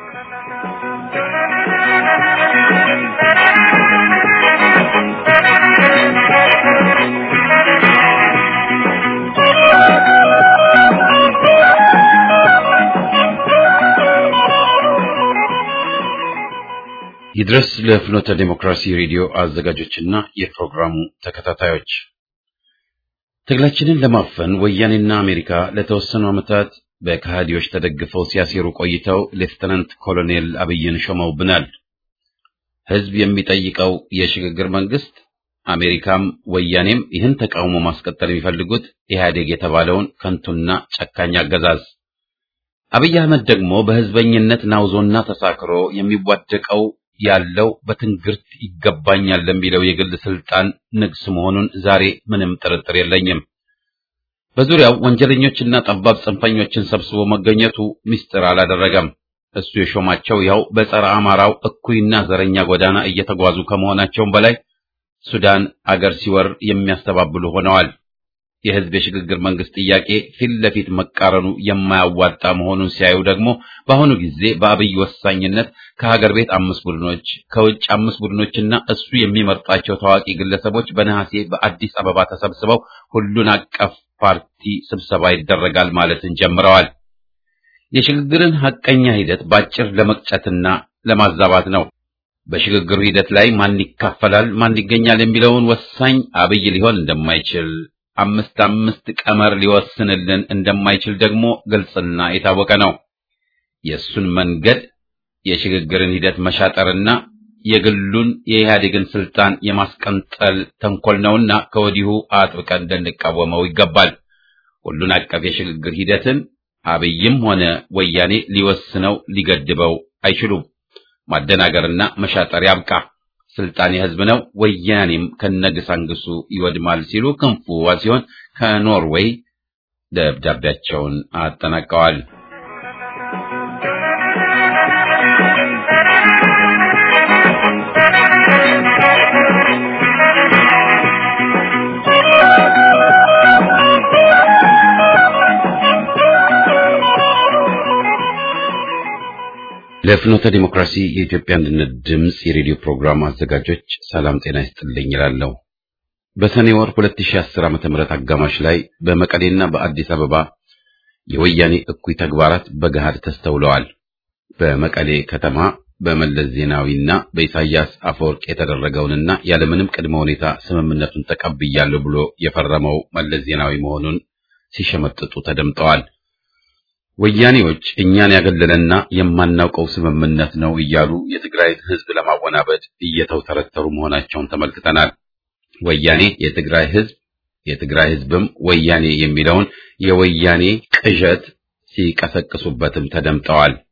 ይድረስ ለፍኖተ ዴሞክራሲ ሬዲዮ አዘጋጆችና የፕሮግራሙ ተከታታዮች ትግላችንን ለማፈን ወያኔና አሜሪካ ለተወሰኑ ዓመታት በከሃዲዎች ተደግፈው ሲያሴሩ ቆይተው ሌፍተናንት ኮሎኔል አብይን ሾመውብናል። ህዝብ የሚጠይቀው የሽግግር መንግስት፣ አሜሪካም ወያኔም ይህን ተቃውሞ ማስቀጠል የሚፈልጉት ኢህአዴግ የተባለውን ከንቱና ጨካኝ አገዛዝ። አብይ አህመድ ደግሞ በህዝበኝነት ናውዞና ተሳክሮ የሚዋደቀው ያለው በትንግርት ይገባኛል ለሚለው የግል ስልጣን ንግስ መሆኑን ዛሬ ምንም ጥርጥር የለኝም። በዙሪያው ወንጀለኞችና ጠባብ ጽንፈኞችን ሰብስቦ መገኘቱ ምስጢር አላደረገም። እሱ የሾማቸው ያው በጸረ አማራው እኩይና ዘረኛ ጎዳና እየተጓዙ ከመሆናቸውም በላይ ሱዳን አገር ሲወር የሚያስተባብሉ ሆነዋል። የህዝብ የሽግግር መንግስት ጥያቄ ፊት ለፊት መቃረኑ የማያዋጣ መሆኑን ሲያዩ ደግሞ በአሁኑ ጊዜ በአብይ ወሳኝነት ከሀገር ቤት አምስት ቡድኖች ከውጭ አምስት ቡድኖችና እሱ የሚመርጣቸው ታዋቂ ግለሰቦች በነሐሴ በአዲስ አበባ ተሰብስበው ሁሉን አቀፍ ፓርቲ ስብሰባ ይደረጋል ማለትን ጀምረዋል። የሽግግርን ሐቀኛ ሂደት ባጭር ለመቅጨትና ለማዛባት ነው። በሽግግሩ ሂደት ላይ ማን ይካፈላል፣ ማን ይገኛል የሚለውን ወሳኝ አብይ ሊሆን እንደማይችል አምስት አምስት ቀመር ሊወስንልን እንደማይችል ደግሞ ግልጽና የታወቀ ነው። የእሱን መንገድ የሽግግርን ሂደት መሻጠርና የግሉን የኢህአዴግን ስልጣን የማስቀንጠል ተንኮል ነውና ከወዲሁ አጥብቀን ልንቃወመው ይገባል። ሁሉን አቀፍ የሽግግር ሂደትን አብይም ሆነ ወያኔ ሊወስነው ሊገድበው አይችሉም። ማደናገርና መሻጠር ያብቃ። ስልጣን የህዝብ ነው፣ ወያኔም ከነግሳንግሱ ይወድማል ሲሉ ክንፉ ሲሆን ከኖርዌይ ደብዳቤያቸውን አጠናቀዋል። ለፍኖተ ዲሞክራሲ የኢትዮጵያ አንድነት ድምፅ የሬዲዮ ፕሮግራም አዘጋጆች ሰላም ጤና ይስጥልኝ ይላለሁ። በሰኔ ወር 2010 ዓ.ም አጋማሽ ላይ በመቀሌና በአዲስ አበባ የወያኔ እኩይ ተግባራት በገሃድ ተስተውለዋል። በመቀሌ ከተማ በመለስ ዜናዊና በኢሳያስ አፈወርቅ የተደረገውንና ያለምንም ቅድመ ሁኔታ ስምምነቱን ተቀብያለሁ ብሎ የፈረመው መለስ ዜናዊ መሆኑን ሲሸመጥጡ ተደምጠዋል። ወያኔዎች እኛን ያገለለና የማናውቀው ስምምነት ነው እያሉ የትግራይን ሕዝብ ለማወናበድ እየተውተረተሩ መሆናቸውን ተመልክተናል። ወያኔ የትግራይ ሕዝብ የትግራይ ሕዝብም ወያኔ የሚለውን የወያኔ ቅዠት ሲቀሰቅሱበትም ተደምጠዋል።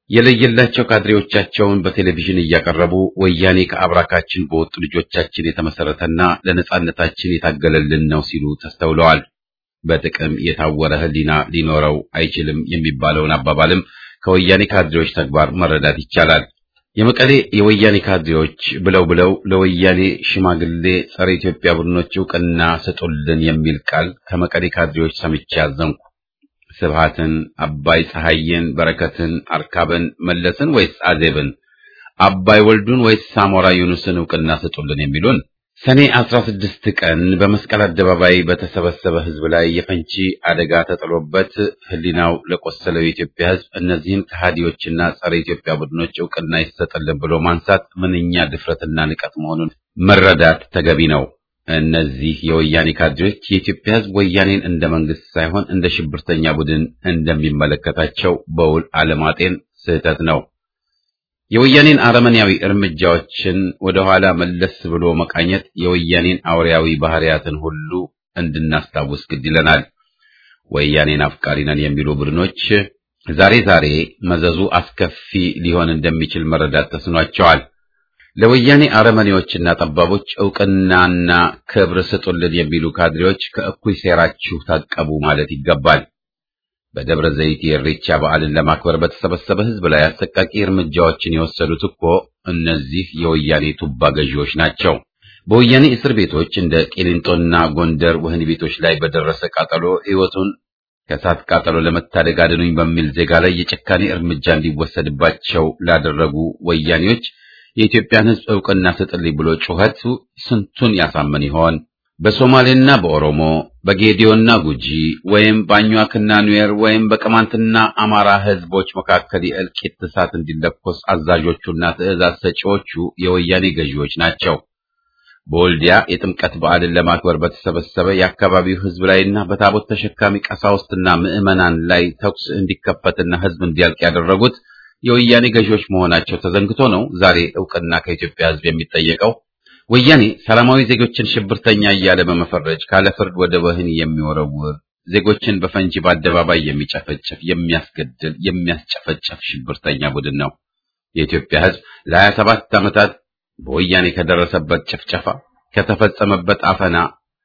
የለየላቸው ካድሬዎቻቸውን በቴሌቪዥን እያቀረቡ ወያኔ ከአብራካችን በወጡ ልጆቻችን የተመሰረተና ለነጻነታችን የታገለልን ነው ሲሉ ተስተውለዋል። በጥቅም የታወረ ሕሊና ሊኖረው አይችልም የሚባለውን አባባልም ከወያኔ ካድሬዎች ተግባር መረዳት ይቻላል። የመቀሌ የወያኔ ካድሬዎች ብለው ብለው ለወያኔ ሽማግሌ ጸረ ኢትዮጵያ ቡድኖች እውቅና ስጡልን የሚል ቃል ከመቀሌ ካድሬዎች ሰምቼ አዘንኩ። ስብሃትን፣ አባይ ፀሐይን፣ በረከትን፣ አርካብን፣ መለስን ወይስ አዜብን፣ አባይ ወልዱን ወይስ ሳሞራ ዩኑስን እውቅና ስጡልን የሚሉን ሰኔ አስራ ስድስት ቀን በመስቀል አደባባይ በተሰበሰበ ሕዝብ ላይ የፈንጂ አደጋ ተጥሎበት ሕሊናው ለቆሰለው የኢትዮጵያ ሕዝብ እነዚህን ከሃዲዎችና ጸረ ኢትዮጵያ ቡድኖች እውቅና ይሰጥልን ብሎ ማንሳት ምንኛ ድፍረትና ንቀት መሆኑን መረዳት ተገቢ ነው። እነዚህ የወያኔ ካድሬዎች የኢትዮጵያ ሕዝብ ወያኔን እንደ መንግስት ሳይሆን እንደ ሽብርተኛ ቡድን እንደሚመለከታቸው በውል አለማጤን ስህተት ነው። የወያኔን አረመኔያዊ እርምጃዎችን ወደ ኋላ መለስ ብሎ መቃኘት የወያኔን አውሬያዊ ባህሪያትን ሁሉ እንድናስታውስ ግድ ይለናል። ወያኔን አፍቃሪ ነን የሚሉ ቡድኖች ዛሬ ዛሬ መዘዙ አስከፊ ሊሆን እንደሚችል መረዳት ተስኗቸዋል። ለወያኔ አረመኔዎችና ጠባቦች እውቅናና ክብር ስጡልን የሚሉ ካድሬዎች ከእኩይ ሴራችሁ ታቀቡ ማለት ይገባል። በደብረ ዘይት የኢሬቻ በዓልን ለማክበር በተሰበሰበ ሕዝብ ላይ አሰቃቂ እርምጃዎችን የወሰዱት እኮ እነዚህ የወያኔ ቱባ ገዢዎች ናቸው። በወያኔ እስር ቤቶች እንደ ቂሊንጦና ጎንደር ወህኒ ቤቶች ላይ በደረሰ ቃጠሎ ሕይወቱን ከእሳት ቃጠሎ ለመታደግ አድኑኝ በሚል ዜጋ ላይ የጭካኔ እርምጃ እንዲወሰድባቸው ላደረጉ ወያኔዎች የኢትዮጵያን ሕዝብ ዕውቅና ስጥልኝ ብሎ ጩኸቱ ስንቱን ያሳምን ይሆን? በሶማሌና በኦሮሞ በጌዲዮና ጉጂ ወይም በአኟክና ኑዌር ወይም በቅማንትና አማራ ሕዝቦች መካከል የእልቂት እሳት እንዲለኮስ አዛዦቹና ትዕዛዝ ሰጪዎቹ የወያኔ ገዢዎች ናቸው። በወልዲያ የጥምቀት በዓልን ለማክበር በተሰበሰበ የአካባቢው ሕዝብ ላይና በታቦት ተሸካሚ ቀሳውስትና ምዕመናን ላይ ተኩስ እንዲከፈትና ሕዝብ እንዲያልቅ ያደረጉት የወያኔ ገዢዎች መሆናቸው ተዘንግቶ ነው ዛሬ ዕውቅና ከኢትዮጵያ ሕዝብ የሚጠየቀው። ወያኔ ሰላማዊ ዜጎችን ሽብርተኛ እያለ በመፈረጅ ካለ ፍርድ ወደ ወህኒ የሚወረውር ዜጎችን በፈንጂ በአደባባይ የሚጨፈጭፍ፣ የሚያስገድል፣ የሚያስጨፈጭፍ ሽብርተኛ ቡድን ነው። የኢትዮጵያ ሕዝብ ለሀያ ሰባት ዓመታት በወያኔ ከደረሰበት ጭፍጨፋ ከተፈጸመበት አፈና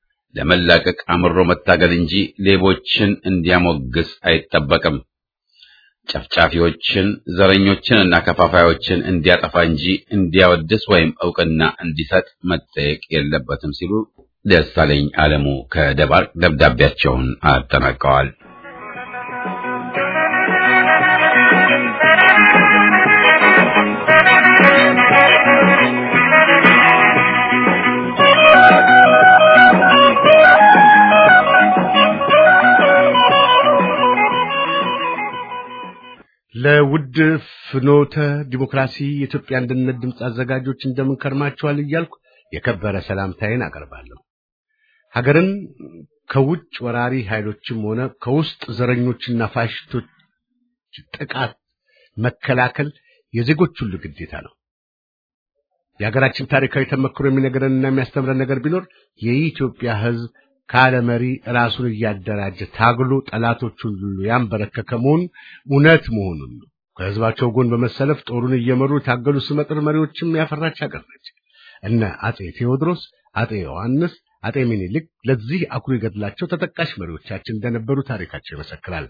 ለመላቀቅ አምሮ መታገል እንጂ ሌቦችን እንዲያሞግስ አይጠበቅም። ጨፍጫፊዎችን፣ ዘረኞችን እና ከፋፋዮችን እንዲያጠፋ እንጂ እንዲያወድስ ወይም ዕውቅና እንዲሰጥ መጠየቅ የለበትም ሲሉ ደሳለኝ አለሙ ከደባርቅ ደብዳቤያቸውን አጠናቀዋል። ለውድ ፍኖተ ዲሞክራሲ የኢትዮጵያ አንድነት ድምፅ አዘጋጆች እንደምን ከርማችኋል እያልኩ የከበረ ሰላምታዬን አቀርባለሁ። ሀገርን ከውጭ ወራሪ ኃይሎችም ሆነ ከውስጥ ዘረኞችና ፋሽስቶች ጥቃት መከላከል የዜጎች ሁሉ ግዴታ ነው። የሀገራችን ታሪካዊ ተመክሮ የሚነግረንና የሚያስተምረን ነገር ቢኖር የኢትዮጵያ ሕዝብ ካለ መሪ ራሱን እያደራጀ ታግሎ ጠላቶቹን ሁሉ ያንበረከከ መሆኑን እውነት መሆኑን ነው። ከሕዝባቸው ጎን በመሰለፍ ጦሩን እየመሩ የታገሉ ስመጥር መሪዎችም ያፈራች ሀገር ነች። እነ አጼ ቴዎድሮስ፣ አጼ ዮሐንስ፣ አጼ ሚኒሊክ ለዚህ አኩሪ ገድላቸው ተጠቃሽ መሪዎቻችን እንደነበሩ ታሪካቸው ይመሰክራል።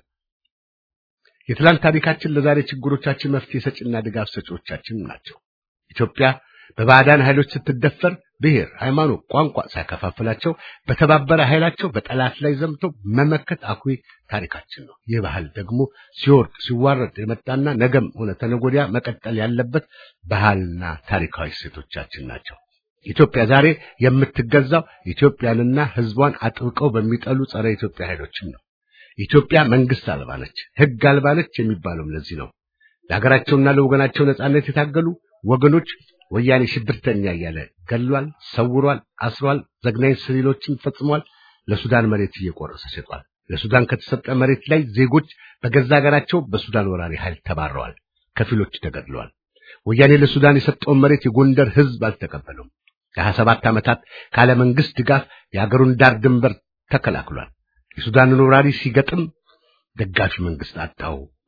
የትላንት ታሪካችን ለዛሬ ችግሮቻችን መፍትሄ ሰጪና ድጋፍ ሰጪዎቻችን ናቸው። ኢትዮጵያ በባዕዳን ኃይሎች ስትደፈር ብሔር፣ ሃይማኖት፣ ቋንቋ ሳይከፋፍላቸው በተባበረ ኃይላቸው በጠላት ላይ ዘምቶ መመከት አኩሪ ታሪካችን ነው። ይህ ባህል ደግሞ ሲወርድ ሲዋረድ የመጣና ነገም ሆነ ተነጎዲያ መቀጠል ያለበት ባህልና ታሪካዊ እሴቶቻችን ናቸው። ኢትዮጵያ ዛሬ የምትገዛው ኢትዮጵያንና ሕዝቧን አጥብቀው በሚጠሉ ጸረ ኢትዮጵያ ኃይሎችም ነው። ኢትዮጵያ መንግስት አልባ ነች፣ ሕግ አልባ ነች የሚባለውም ለዚህ ነው። ለሀገራቸውና ለወገናቸው ነጻነት የታገሉ ወገኖች ወያኔ ሽብርተኛ እያለ ገድሏል፣ ሰውሯል፣ አስሯል፣ ዘግናኝ ስሪሎችን ፈጽሟል። ለሱዳን መሬት እየቆረሰ ሸጧል። ለሱዳን ከተሰጠ መሬት ላይ ዜጎች በገዛ ሀገራቸው በሱዳን ወራሪ ኃይል ተባረዋል፣ ከፊሎች ተገድለዋል። ወያኔ ለሱዳን የሰጠውን መሬት የጎንደር ሕዝብ አልተቀበለውም። ለሀያ ሰባት ዓመታት ካለ መንግስት ድጋፍ የአገሩን ዳር ድንበር ተከላክሏል። የሱዳንን ወራሪ ሲገጥም ደጋፊ መንግስት አጣው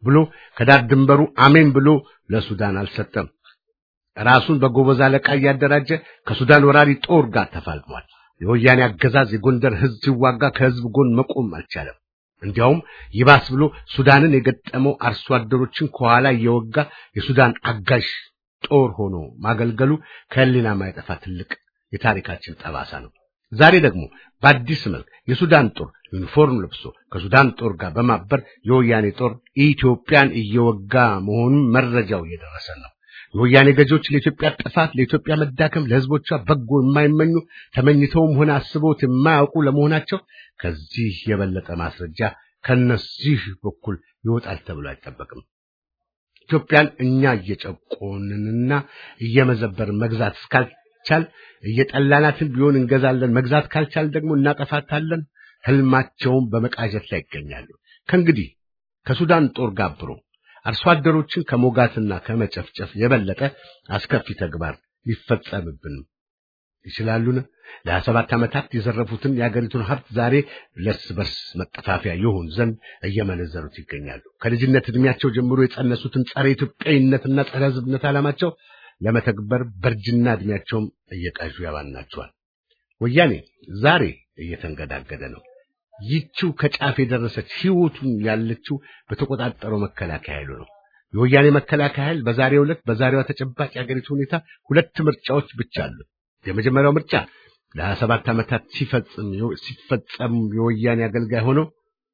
ብሎ ከዳር ድንበሩ አሜን ብሎ ለሱዳን አልሰጠም። ራሱን በጎበዝ አለቃ እያደራጀ ከሱዳን ወራሪ ጦር ጋር ተፋልሟል። የወያኔ አገዛዝ የጎንደር ህዝብ ሲዋጋ ከህዝብ ጎን መቆም አልቻለም። እንዲያውም ይባስ ብሎ ሱዳንን የገጠመው አርሶ አደሮችን ከኋላ እየወጋ የሱዳን አጋዥ ጦር ሆኖ ማገልገሉ ከህሊና ማይጠፋ ትልቅ የታሪካችን ጠባሳ ነው። ዛሬ ደግሞ በአዲስ መልክ የሱዳን ጦር ዩኒፎርም ለብሶ ከሱዳን ጦር ጋር በማበር የወያኔ ጦር ኢትዮጵያን እየወጋ መሆኑን መረጃው እየደረሰ ነው። የወያኔ ገዢዎች ለኢትዮጵያ ጥፋት፣ ለኢትዮጵያ መዳከም፣ ለህዝቦቿ በጎ የማይመኙ ተመኝተውም ሆነ አስበውት የማያውቁ ለመሆናቸው ከዚህ የበለጠ ማስረጃ ከነዚህ በኩል ይወጣል ተብሎ አይጠበቅም። ኢትዮጵያን እኛ እየጨቆንንና እየመዘበርን መግዛት እስካልቻል እየጠላናትን ቢሆን እንገዛለን፣ መግዛት ካልቻል ደግሞ እናጠፋታለን። ህልማቸውን በመቃዠት ላይ ይገኛሉ። ከእንግዲህ ከሱዳን ጦር ጋብሮ አርሶ አደሮችን ከሞጋትና ከመጨፍጨፍ የበለጠ አስከፊ ተግባር ሊፈጸምብን ይችላሉን? ለሀያ ሰባት ዓመታት የዘረፉትን የአገሪቱን ሀብት ዛሬ ለእርስ በርስ መጠፋፊያ ይሆን ዘንድ እየመነዘሩት ይገኛሉ። ከልጅነት ዕድሜያቸው ጀምሮ የጸነሱትን ጸረ ኢትዮጵያዊነትና ጸረ ሕዝብነት ዓላማቸው ለመተግበር በእርጅና ዕድሜያቸውም እየቃዡ ያባናቸዋል። ወያኔ ዛሬ እየተንገዳገደ ነው። ይቺው ከጫፍ የደረሰች ህይወቱን ያለችው በተቆጣጠረው መከላከያ ኃይሉ ነው። የወያኔ መከላከያ ኃይል በዛሬው ዕለት በዛሬዋ ተጨባጭ የአገሪቱ ሁኔታ ሁለት ምርጫዎች ብቻ አሉ። የመጀመሪያው ምርጫ ለሀያ ሰባት ዓመታት ሲፈጽም ሲፈጸም የወያኔ አገልጋይ ሆኖ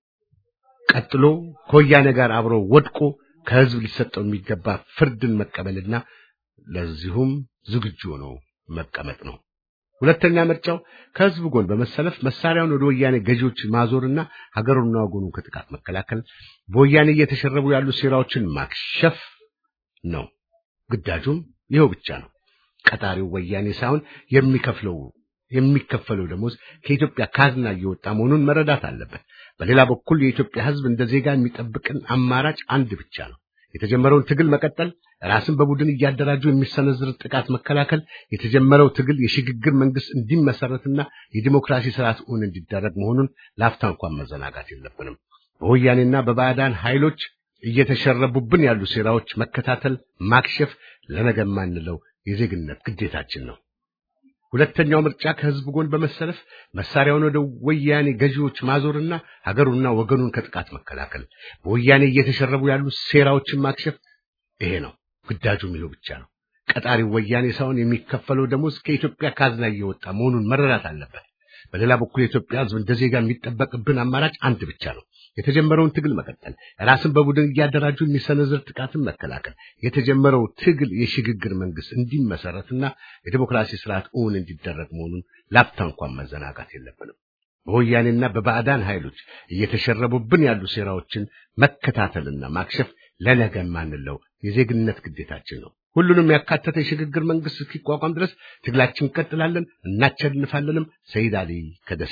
ቀጥሎ ከወያኔ ጋር አብሮ ወድቆ ከህዝብ ሊሰጠው የሚገባ ፍርድን መቀበልና ለዚሁም ዝግጁ ሆኖ መቀመጥ ነው። ሁለተኛ ምርጫው ከህዝብ ጎን በመሰለፍ መሳሪያውን ወደ ወያኔ ገዢዎች ማዞርና ሀገሩና ወገኑን ከጥቃት መከላከል፣ በወያኔ እየተሸረቡ ያሉ ሴራዎችን ማክሸፍ ነው። ግዳጁም ይኸው ብቻ ነው። ቀጣሪው ወያኔ ሳይሆን የሚከፍለው የሚከፈለው ደሞዝ ከኢትዮጵያ ካዝና እየወጣ መሆኑን መረዳት አለበት። በሌላ በኩል የኢትዮጵያ ህዝብ እንደ ዜጋ የሚጠብቅን አማራጭ አንድ ብቻ ነው። የተጀመረውን ትግል መቀጠል፣ ራስን በቡድን እያደራጁ የሚሰነዝር ጥቃት መከላከል፣ የተጀመረው ትግል የሽግግር መንግስት እንዲመሰረትና የዲሞክራሲ ስርዓት እውን እንዲደረግ መሆኑን ላፍታ እንኳን መዘናጋት የለብንም። በወያኔና በባዕዳን ኃይሎች እየተሸረቡብን ያሉ ሴራዎች መከታተል፣ ማክሸፍ ለነገ የማንለው የዜግነት ግዴታችን ነው። ሁለተኛው ምርጫ ከህዝብ ጎን በመሰለፍ መሳሪያውን ወደ ወያኔ ገዢዎች ማዞርና ሀገሩና ወገኑን ከጥቃት መከላከል፣ በወያኔ እየተሸረቡ ያሉ ሴራዎችን ማክሸፍ ይሄ ነው። ግዳጁም ይኸው ብቻ ነው። ቀጣሪው ወያኔ ሳይሆን የሚከፈለው ደሞዝ ከኢትዮጵያ ካዝና እየወጣ መሆኑን መረዳት አለበት። በሌላ በኩል የኢትዮጵያ ህዝብ እንደ ዜጋ የሚጠበቅብን አማራጭ አንድ ብቻ ነው። የተጀመረውን ትግል መቀጠል፣ ራስን በቡድን እያደራጁ የሚሰነዝር ጥቃትን መከላከል፣ የተጀመረው ትግል የሽግግር መንግስት እንዲመሰረትና የዲሞክራሲ ስርዓት እውን እንዲደረግ መሆኑን ላፍታ እንኳን መዘናጋት የለብንም። በወያኔና በባዕዳን ኃይሎች እየተሸረቡብን ያሉ ሴራዎችን መከታተልና ማክሸፍ ለነገ የማንለው የዜግነት ግዴታችን ነው። ሁሉንም ያካተተ የሽግግር መንግስት እስኪቋቋም ድረስ ትግላችን እንቀጥላለን፣ እናቸንፋለንም። ሰይድ አሊ ከደሴ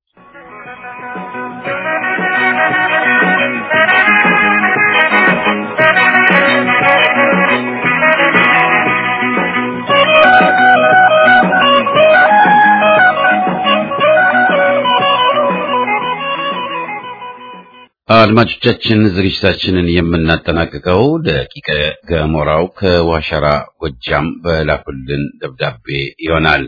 አድማጮቻችን ዝግጅታችንን የምናጠናቅቀው ደቂቀ ገሞራው ከዋሸራ ጎጃም በላኩልን ደብዳቤ ይሆናል።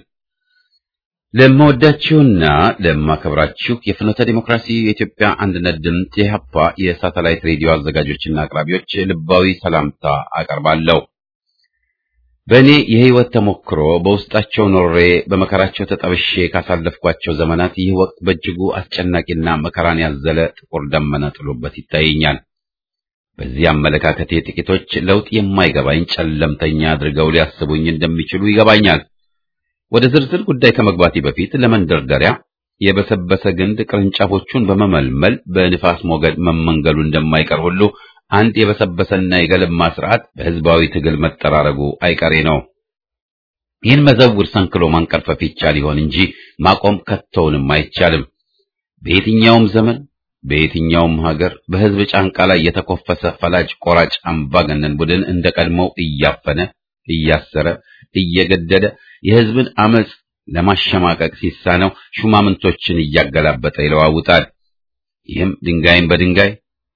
ለመወዳችሁና ለማከብራችሁ የፍኖተ ዲሞክራሲ የኢትዮጵያ አንድነት ድምፅ የሀፓ የሳተላይት ሬዲዮ አዘጋጆችና አቅራቢዎች ልባዊ ሰላምታ አቀርባለሁ። በእኔ የህይወት ተሞክሮ በውስጣቸው ኖሬ በመከራቸው ተጠብሼ ካሳለፍኳቸው ዘመናት ይህ ወቅት በእጅጉ አስጨናቂና መከራን ያዘለ ጥቁር ደመና ጥሎበት ይታየኛል። በዚህ አመለካከቴ ጥቂቶች ለውጥ የማይገባኝ ጨለምተኛ አድርገው ሊያስቡኝ እንደሚችሉ ይገባኛል። ወደ ዝርዝር ጉዳይ ከመግባቴ በፊት ለመንደርደሪያ የበሰበሰ ግንድ ቅርንጫፎቹን በመመልመል በንፋስ ሞገድ መመንገሉ እንደማይቀር ሁሉ አንድ የበሰበሰና የገለማ ስርዓት በህዝባዊ ትግል መጠራረጉ አይቀሬ ነው። ይህን መዘውር ሰንክሎ ማንቀርፈፍ ይቻል ይሆን እንጂ ማቆም ከቶውንም አይቻልም። በየትኛውም ዘመን በየትኛውም ሀገር በህዝብ ጫንቃ ላይ የተኮፈሰ ፈላጭ ቆራጭ አምባገነን ቡድን እንደ ቀድሞው እያፈነ እያሰረ እየገደለ የህዝብን አመጽ ለማሸማቀቅ ሲሳነው ሹማምንቶችን እያገላበጠ ይለዋውጣል። ይህም ድንጋይን በድንጋይ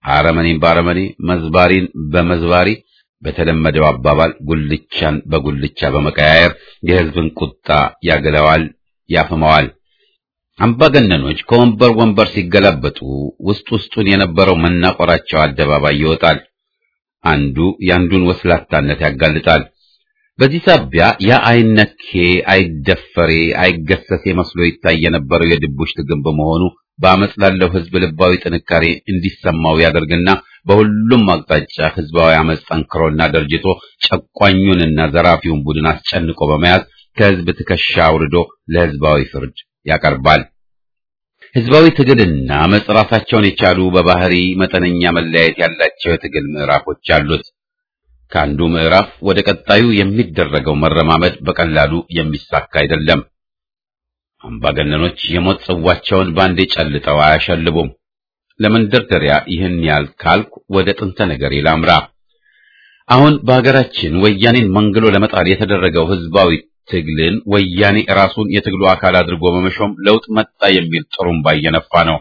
አረመኔን በአረመኔ መዝባሪን በመዝባሪ በተለመደው አባባል ጉልቻን በጉልቻ በመቀያየር የሕዝብን ቁጣ ያገለዋል፣ ያፍመዋል። አምባገነኖች ከወንበር ወንበር ሲገላበጡ ውስጥ ውስጡን የነበረው መናቆራቸው አደባባይ ይወጣል። አንዱ የአንዱን ወስላታነት ያጋልጣል። በዚህ ሳቢያ ያ አይነኬ፣ አይደፈሬ፣ አይገሰሴ መስሎ ይታይ የነበረው የድቡሽት ግንብ በመሆኑ በአመፅ ላለው ሕዝብ ልባዊ ጥንካሬ እንዲሰማው ያደርግና በሁሉም አቅጣጫ ሕዝባዊ አመፅ ጠንክሮና ደርጅቶ ጨቋኙንና ዘራፊውን ቡድን አስጨንቆ በመያዝ ከሕዝብ ትከሻ አውርዶ ለሕዝባዊ ፍርድ ያቀርባል። ሕዝባዊ ትግልና አመፅ ራሳቸውን የቻሉ በባህሪ መጠነኛ መለያየት ያላቸው የትግል ምዕራፎች አሉት። ከአንዱ ምዕራፍ ወደ ቀጣዩ የሚደረገው መረማመድ በቀላሉ የሚሳካ አይደለም። አምባገነኖች የሞት ጽዋቸውን ባንዴ ጨልጠው አያሸልቡም። ለመንደርደሪያ ይህን ያህል ካልኩ ወደ ጥንተ ነገሬ ላምራ። አሁን በሀገራችን ወያኔን መንግሎ ለመጣል የተደረገው ሕዝባዊ ትግልን ወያኔ ራሱን የትግሉ አካል አድርጎ በመሾም ለውጥ መጣ የሚል ጥሩምባ እየነፋ ነው።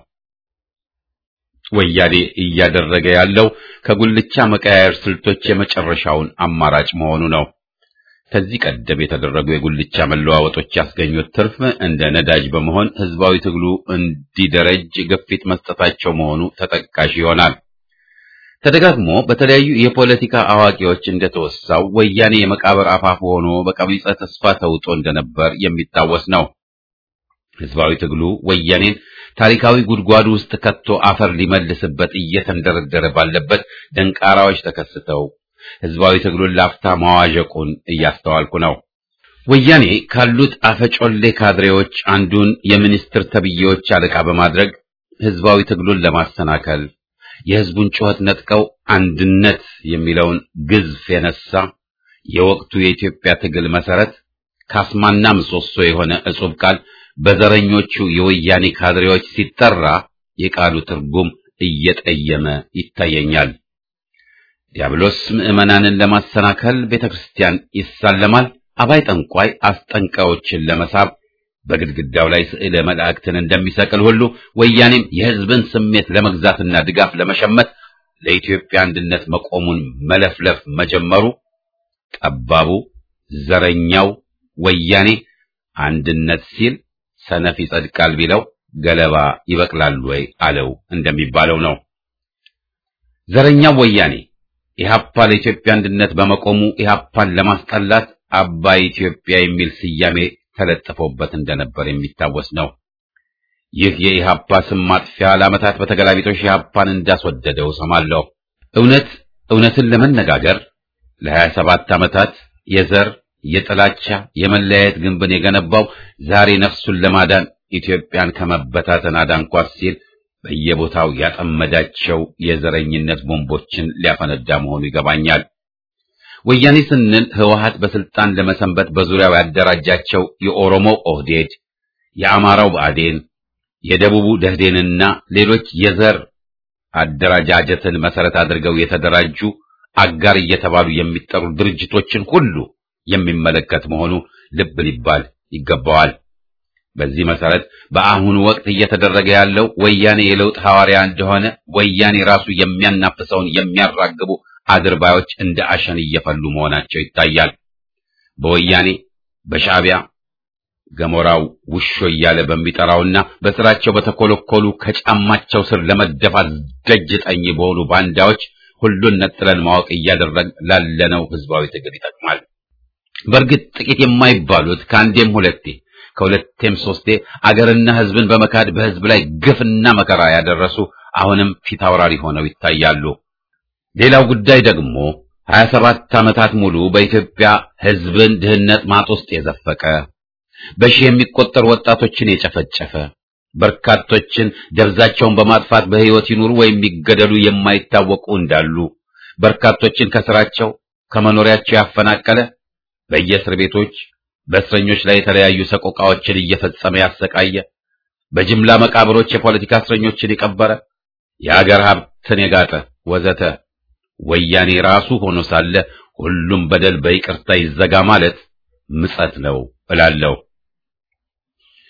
ወያኔ እያደረገ ያለው ከጉልቻ መቀያየር ስልቶች የመጨረሻውን አማራጭ መሆኑ ነው። ከዚህ ቀደም የተደረጉ የጉልቻ መለዋወጦች ያስገኙት ትርፍ እንደ ነዳጅ በመሆን ሕዝባዊ ትግሉ እንዲደረጅ ግፊት መስጠታቸው መሆኑ ተጠቃሽ ይሆናል። ተደጋግሞ በተለያዩ የፖለቲካ አዋቂዎች እንደተወሳው ወያኔ የመቃብር አፋፍ ሆኖ በቀቢጸ ተስፋ ተውጦ እንደነበር የሚታወስ ነው። ሕዝባዊ ትግሉ ወያኔን ታሪካዊ ጉድጓድ ውስጥ ከቶ አፈር ሊመልስበት እየተንደረደረ ባለበት ደንቃራዎች ተከስተው ሕዝባዊ ትግሉን ላፍታ ማዋዠቁን እያስተዋልኩ ነው። ወያኔ ካሉት አፈጮሌ ካድሬዎች አንዱን የሚኒስትር ተብዬዎች አለቃ በማድረግ ሕዝባዊ ትግሉን ለማሰናከል የሕዝቡን ጩኸት ነጥቀው አንድነት የሚለውን ግዝፍ የነሳ የወቅቱ የኢትዮጵያ ትግል መሰረት ካስማና ምሰሶ የሆነ እጹብ ቃል በዘረኞቹ የወያኔ ካድሬዎች ሲጠራ የቃሉ ትርጉም እየጠየመ ይታየኛል። ዲያብሎስ ምዕመናንን ለማሰናከል ቤተ ክርስቲያን ይሳለማል። አባይ ጠንቋይ አስጠንቃዮችን ለመሳብ በግድግዳው ላይ ስዕለ መላእክትን እንደሚሰቅል ሁሉ ወያኔም የሕዝብን ስሜት ለመግዛትና ድጋፍ ለመሸመት ለኢትዮጵያ አንድነት መቆሙን መለፍለፍ መጀመሩ ጠባቡ ዘረኛው ወያኔ አንድነት ሲል ሰነፍ ይጸድቃል ቢለው ገለባ ይበቅላል ወይ አለው እንደሚባለው ነው። ዘረኛው ወያኔ ኢህአፓ ለኢትዮጵያ አንድነት በመቆሙ ኢህአፓን ለማስጠላት አባይ ኢትዮጵያ የሚል ስያሜ ተለጥፎበት እንደነበር የሚታወስ ነው። ይህ የኢህአፓ ስም ማጥፊያ ለዓመታት በተገላቢጦሽ ኢህአፓን እንዳስወደደው ሰማለሁ። እውነት እውነትን ለመነጋገር ለሀያ ሰባት ዓመታት የዘር የጥላቻ የመለያየት ግንብን የገነባው ዛሬ ነፍሱን ለማዳን ኢትዮጵያን ከመበታተን አዳንኳት ሲል በየቦታው ያጠመዳቸው የዘረኝነት ቦምቦችን ሊያፈነዳ መሆኑ ይገባኛል። ወያኔ ስንል ህወሓት በስልጣን ለመሰንበት በዙሪያው ያደራጃቸው የኦሮሞ ኦህዴድ፣ የአማራው ብአዴን፣ የደቡቡ ደህዴንና ሌሎች የዘር አደረጃጀትን መሰረት አድርገው የተደራጁ አጋር እየተባሉ የሚጠሩ ድርጅቶችን ሁሉ የሚመለከት መሆኑ ልብ ሊባል ይገባዋል። በዚህ መሰረት በአሁኑ ወቅት እየተደረገ ያለው ወያኔ የለውጥ ሐዋርያ እንደሆነ ወያኔ ራሱ የሚያናፍሰውን የሚያራግቡ አድርባዮች እንደ አሸን እየፈሉ መሆናቸው ይታያል። በወያኔ በሻዕቢያ ገሞራው ውሾ እያለ በሚጠራውና በስራቸው በተኮለኮሉ ከጫማቸው ስር ለመደፋት ደጅ ጠኝ በሆኑ ባንዳዎች ሁሉን ነጥለን ማወቅ እያደረግ ላለነው ህዝባዊ ትግል ይጠቅማል። በእርግጥ ጥቂት የማይባሉት ከአንዴም ሁለቴ ከሁለቴም ሶስቴ አገርና ህዝብን በመካድ በህዝብ ላይ ግፍና መከራ ያደረሱ አሁንም ፊት አውራሪ ሆነው ይታያሉ። ሌላው ጉዳይ ደግሞ ሀያ ሰባት ዓመታት ሙሉ በኢትዮጵያ ህዝብን ድህነት ማጥ ውስጥ የዘፈቀ በሺህ የሚቆጠሩ ወጣቶችን የጨፈጨፈ በርካቶችን ደብዛቸውን በማጥፋት በህይወት ይኑሩ ወይም ይገደሉ የማይታወቁ እንዳሉ በርካቶችን ከስራቸው ከመኖሪያቸው ያፈናቀለ በየእስር ቤቶች በእስረኞች ላይ የተለያዩ ሰቆቃዎችን እየፈጸመ ያሰቃየ በጅምላ መቃብሮች የፖለቲካ እስረኞችን የቀበረ የአገር ሀብትን የጋጠ ወዘተ ወያኔ ራሱ ሆኖ ሳለ ሁሉም በደል በይቅርታ ይዘጋ ማለት ምጸት ነው እላለሁ።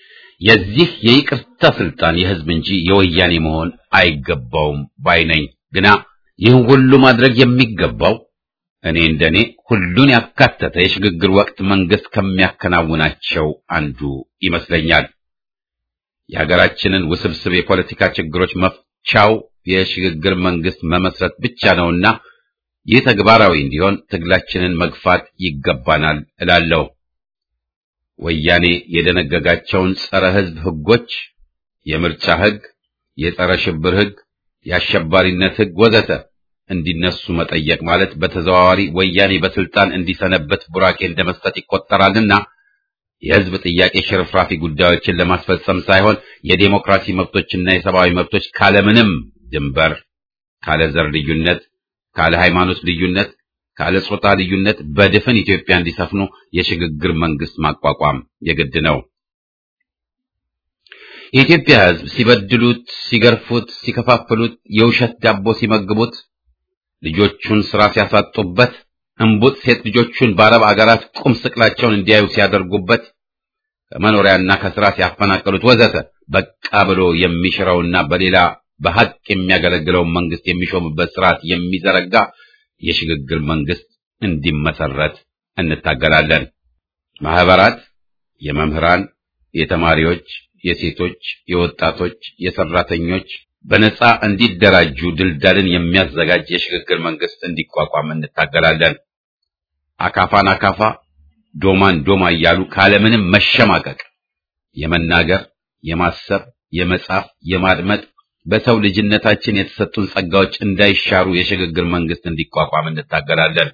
የዚህ የይቅርታ ስልጣን የህዝብ እንጂ የወያኔ መሆን አይገባውም ባይ ነኝ። ግና ይህን ሁሉ ማድረግ የሚገባው እኔ እንደኔ ሁሉን ያካተተ የሽግግር ወቅት መንግስት ከሚያከናውናቸው አንዱ ይመስለኛል። የሀገራችንን ውስብስብ የፖለቲካ ችግሮች መፍቻው የሽግግር መንግስት መመስረት ብቻ ነውና ይህ ተግባራዊ እንዲሆን ትግላችንን መግፋት ይገባናል እላለሁ። ወያኔ የደነገጋቸውን ጸረ ሕዝብ ሕጎች፣ የምርጫ ሕግ፣ የጸረ ሽብር ሕግ፣ የአሸባሪነት ሕግ ወዘተ እንዲነሱ መጠየቅ ማለት በተዘዋዋሪ ወያኔ በስልጣን እንዲሰነበት ቡራኬ እንደመስጠት ይቆጠራልና የሕዝብ ጥያቄ ሽርፍራፊ ጉዳዮችን ለማስፈጸም ሳይሆን የዴሞክራሲ መብቶችና የሰብአዊ መብቶች ካለምንም ድንበር፣ ካለ ዘር ልዩነት፣ ካለ ሃይማኖት ልዩነት፣ ካለ ጾታ ልዩነት በድፍን ኢትዮጵያ እንዲሰፍኑ የሽግግር መንግስት ማቋቋም የግድ ነው። የኢትዮጵያ ሕዝብ ሲበድሉት፣ ሲገርፉት፣ ሲከፋፍሉት፣ የውሸት ዳቦ ሲመግቡት፣ ልጆቹን ስራ ሲያሳጡበት፣ እምቡጥ ሴት ልጆቹን በአረብ አገራት ቁም ስቅላቸውን እንዲያዩ ሲያደርጉበት፣ ከመኖሪያና ከስራ ሲያፈናቅሉት ወዘተ በቃ ብሎ የሚሽረውና በሌላ በሐቅ የሚያገለግለውን መንግስት የሚሾምበት ስርዓት የሚዘረጋ የሽግግር መንግስት እንዲመሰረት እንታገላለን። ማህበራት፣ የመምህራን፣ የተማሪዎች፣ የሴቶች፣ የወጣቶች፣ የሰራተኞች በነጻ እንዲደራጁ ድልዳልን የሚያዘጋጅ የሽግግር መንግስት እንዲቋቋም እንታገላለን። አካፋን አካፋ፣ ዶማን ዶማ እያሉ ካለምንም መሸማቀቅ የመናገር፣ የማሰብ፣ የመጻፍ፣ የማድመጥ በሰው ልጅነታችን የተሰጡን ጸጋዎች እንዳይሻሩ የሽግግር መንግስት እንዲቋቋም እንታገላለን።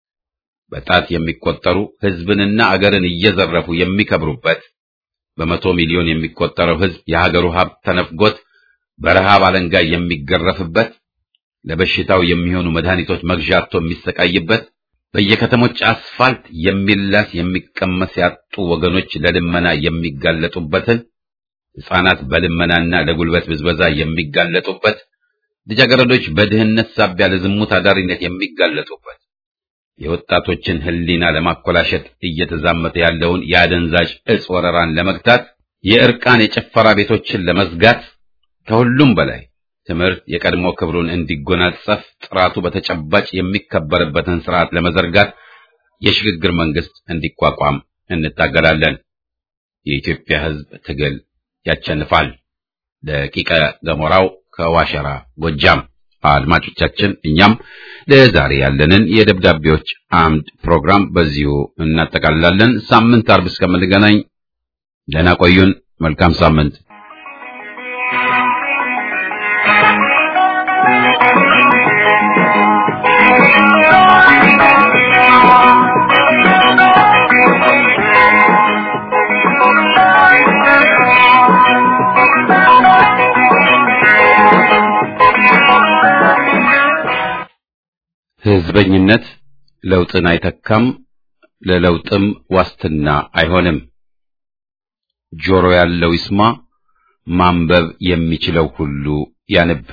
በጣት የሚቆጠሩ ህዝብንና አገርን እየዘረፉ የሚከብሩበት በመቶ ሚሊዮን የሚቆጠረው ህዝብ የሀገሩ ሀብት ተነፍጎት በረሃብ አለንጋ የሚገረፍበት ለበሽታው የሚሆኑ መድኃኒቶች መግዣ አጥቶ የሚሰቃይበት በየከተሞች አስፋልት የሚላስ የሚቀመስ ያጡ ወገኖች ለልመና የሚጋለጡበትን ሕፃናት በልመናና ለጉልበት ብዝበዛ የሚጋለጡበት ልጃገረዶች በድህነት ሳቢያ ለዝሙት አዳሪነት የሚጋለጡበት የወጣቶችን ሕሊና ለማኮላሸት እየተዛመተ ያለውን የአደንዛዥ እጽ ወረራን ለመግታት የእርቃን የጭፈራ ቤቶችን ለመዝጋት ከሁሉም በላይ ትምህርት የቀድሞ ክብሩን እንዲጎናጸፍ ጥራቱ በተጨባጭ የሚከበርበትን ስርዓት ለመዘርጋት የሽግግር መንግስት እንዲቋቋም እንታገላለን። የኢትዮጵያ ሕዝብ ትግል ያቸንፋል። ደቂቀ ገሞራው ከዋሸራ ጎጃም። አድማጮቻችን፣ እኛም ለዛሬ ያለንን የደብዳቤዎች አምድ ፕሮግራም በዚሁ እናጠቃልላለን። ሳምንት አርብ እስከምንገናኝ ደህና ቆዩን። መልካም ሳምንት። ህዝበኝነት ለውጥን አይተካም፣ ለለውጥም ዋስትና አይሆንም። ጆሮ ያለው ይስማ፣ ማንበብ የሚችለው ሁሉ ያንብ።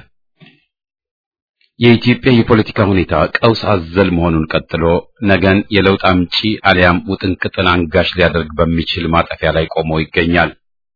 የኢትዮጵያ የፖለቲካ ሁኔታ ቀውስ አዘል መሆኑን ቀጥሎ ነገን የለውጥ አምጪ አሊያም ውጥንቅጥን አንጋሽ ሊያደርግ በሚችል ማጠፊያ ላይ ቆሞ ይገኛል።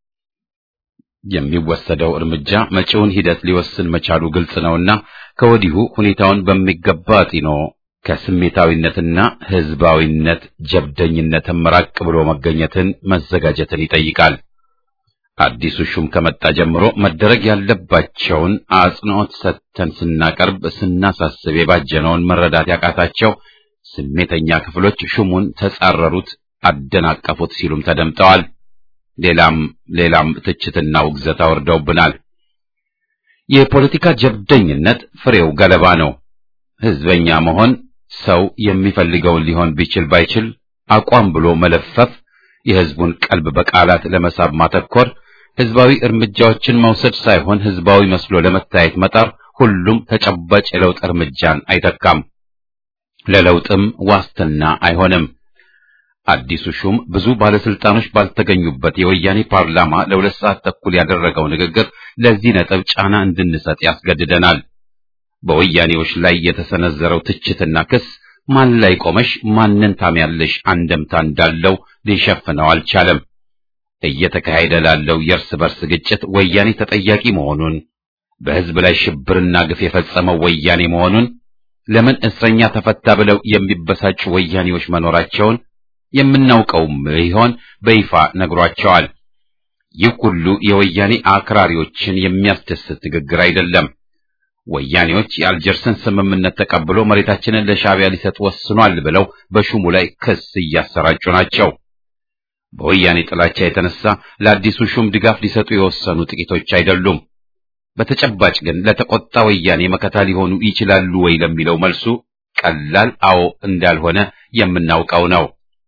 የሚወሰደው እርምጃ መጪውን ሂደት ሊወስን መቻሉ ግልጽ ነውና ከወዲሁ ሁኔታውን በሚገባ አጢኖ ከስሜታዊነትና ህዝባዊነት ጀብደኝነትን መራቅ ብሎ መገኘትን መዘጋጀትን ይጠይቃል። አዲሱ ሹም ከመጣ ጀምሮ መደረግ ያለባቸውን አጽንዖት ሰጥተን ስናቀርብ ስናሳስብ የባጀነውን መረዳት ያቃታቸው ስሜተኛ ክፍሎች ሹሙን ተጻረሩት፣ አደናቀፉት ሲሉም ተደምጠዋል። ሌላም ሌላም ትችትና ውግዘት አወርደውብናል። የፖለቲካ ጀብደኝነት ፍሬው ገለባ ነው። ህዝበኛ መሆን ሰው የሚፈልገውን ሊሆን ቢችል ባይችል አቋም ብሎ መለፈፍ፣ የህዝቡን ቀልብ በቃላት ለመሳብ ማተኮር፣ ህዝባዊ እርምጃዎችን መውሰድ ሳይሆን ህዝባዊ መስሎ ለመታየት መጣር፣ ሁሉም ተጨባጭ የለውጥ እርምጃን አይተካም፣ ለለውጥም ዋስትና አይሆንም። አዲሱ ሹም ብዙ ባለስልጣኖች ባልተገኙበት የወያኔ ፓርላማ ለሁለት ሰዓት ተኩል ያደረገው ንግግር ለዚህ ነጥብ ጫና እንድንሰጥ ያስገድደናል። በወያኔዎች ላይ የተሰነዘረው ትችትና ክስ ማን ላይ ቆመሽ ማንን ታምያለሽ አንደምታ እንዳለው ሊሸፍነው አልቻለም። እየተካሄደ ላለው የእርስ በርስ ግጭት ወያኔ ተጠያቂ መሆኑን በሕዝብ ላይ ሽብርና ግፍ የፈጸመው ወያኔ መሆኑን ለምን እስረኛ ተፈታ ብለው የሚበሳጩ ወያኔዎች መኖራቸውን የምናውቀውም ቢሆን በይፋ ነግሯቸዋል። ይህ ሁሉ የወያኔ አክራሪዎችን የሚያስደስት ንግግር አይደለም። ወያኔዎች የአልጀርስን ስምምነት ተቀብሎ መሬታችንን ለሻዕቢያ ሊሰጥ ወስኗል ብለው በሹሙ ላይ ክስ እያሰራጩ ናቸው። በወያኔ ጥላቻ የተነሳ ለአዲሱ ሹም ድጋፍ ሊሰጡ የወሰኑ ጥቂቶች አይደሉም። በተጨባጭ ግን ለተቆጣ ወያኔ መከታ ሊሆኑ ይችላሉ ወይ ለሚለው መልሱ ቀላል አዎ እንዳልሆነ የምናውቀው ነው።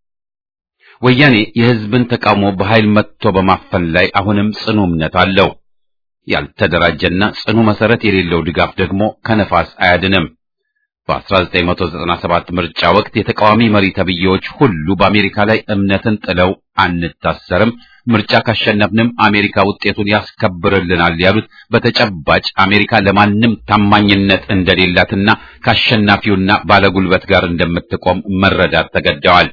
ወያኔ የሕዝብን ተቃውሞ በኃይል መጥቶ በማፈን ላይ አሁንም ጽኑ እምነት አለው። ያልተደራጀና ጽኑ መሰረት የሌለው ድጋፍ ደግሞ ከነፋስ አያድንም። በ1997 ምርጫ ወቅት የተቃዋሚ መሪ ተብዬዎች ሁሉ በአሜሪካ ላይ እምነትን ጥለው አንታሰርም፣ ምርጫ ካሸነፍንም አሜሪካ ውጤቱን ያስከብርልናል ያሉት በተጨባጭ አሜሪካ ለማንም ታማኝነት እንደሌላትና ከአሸናፊውና ባለጉልበት ጋር እንደምትቆም መረዳት ተገደዋል።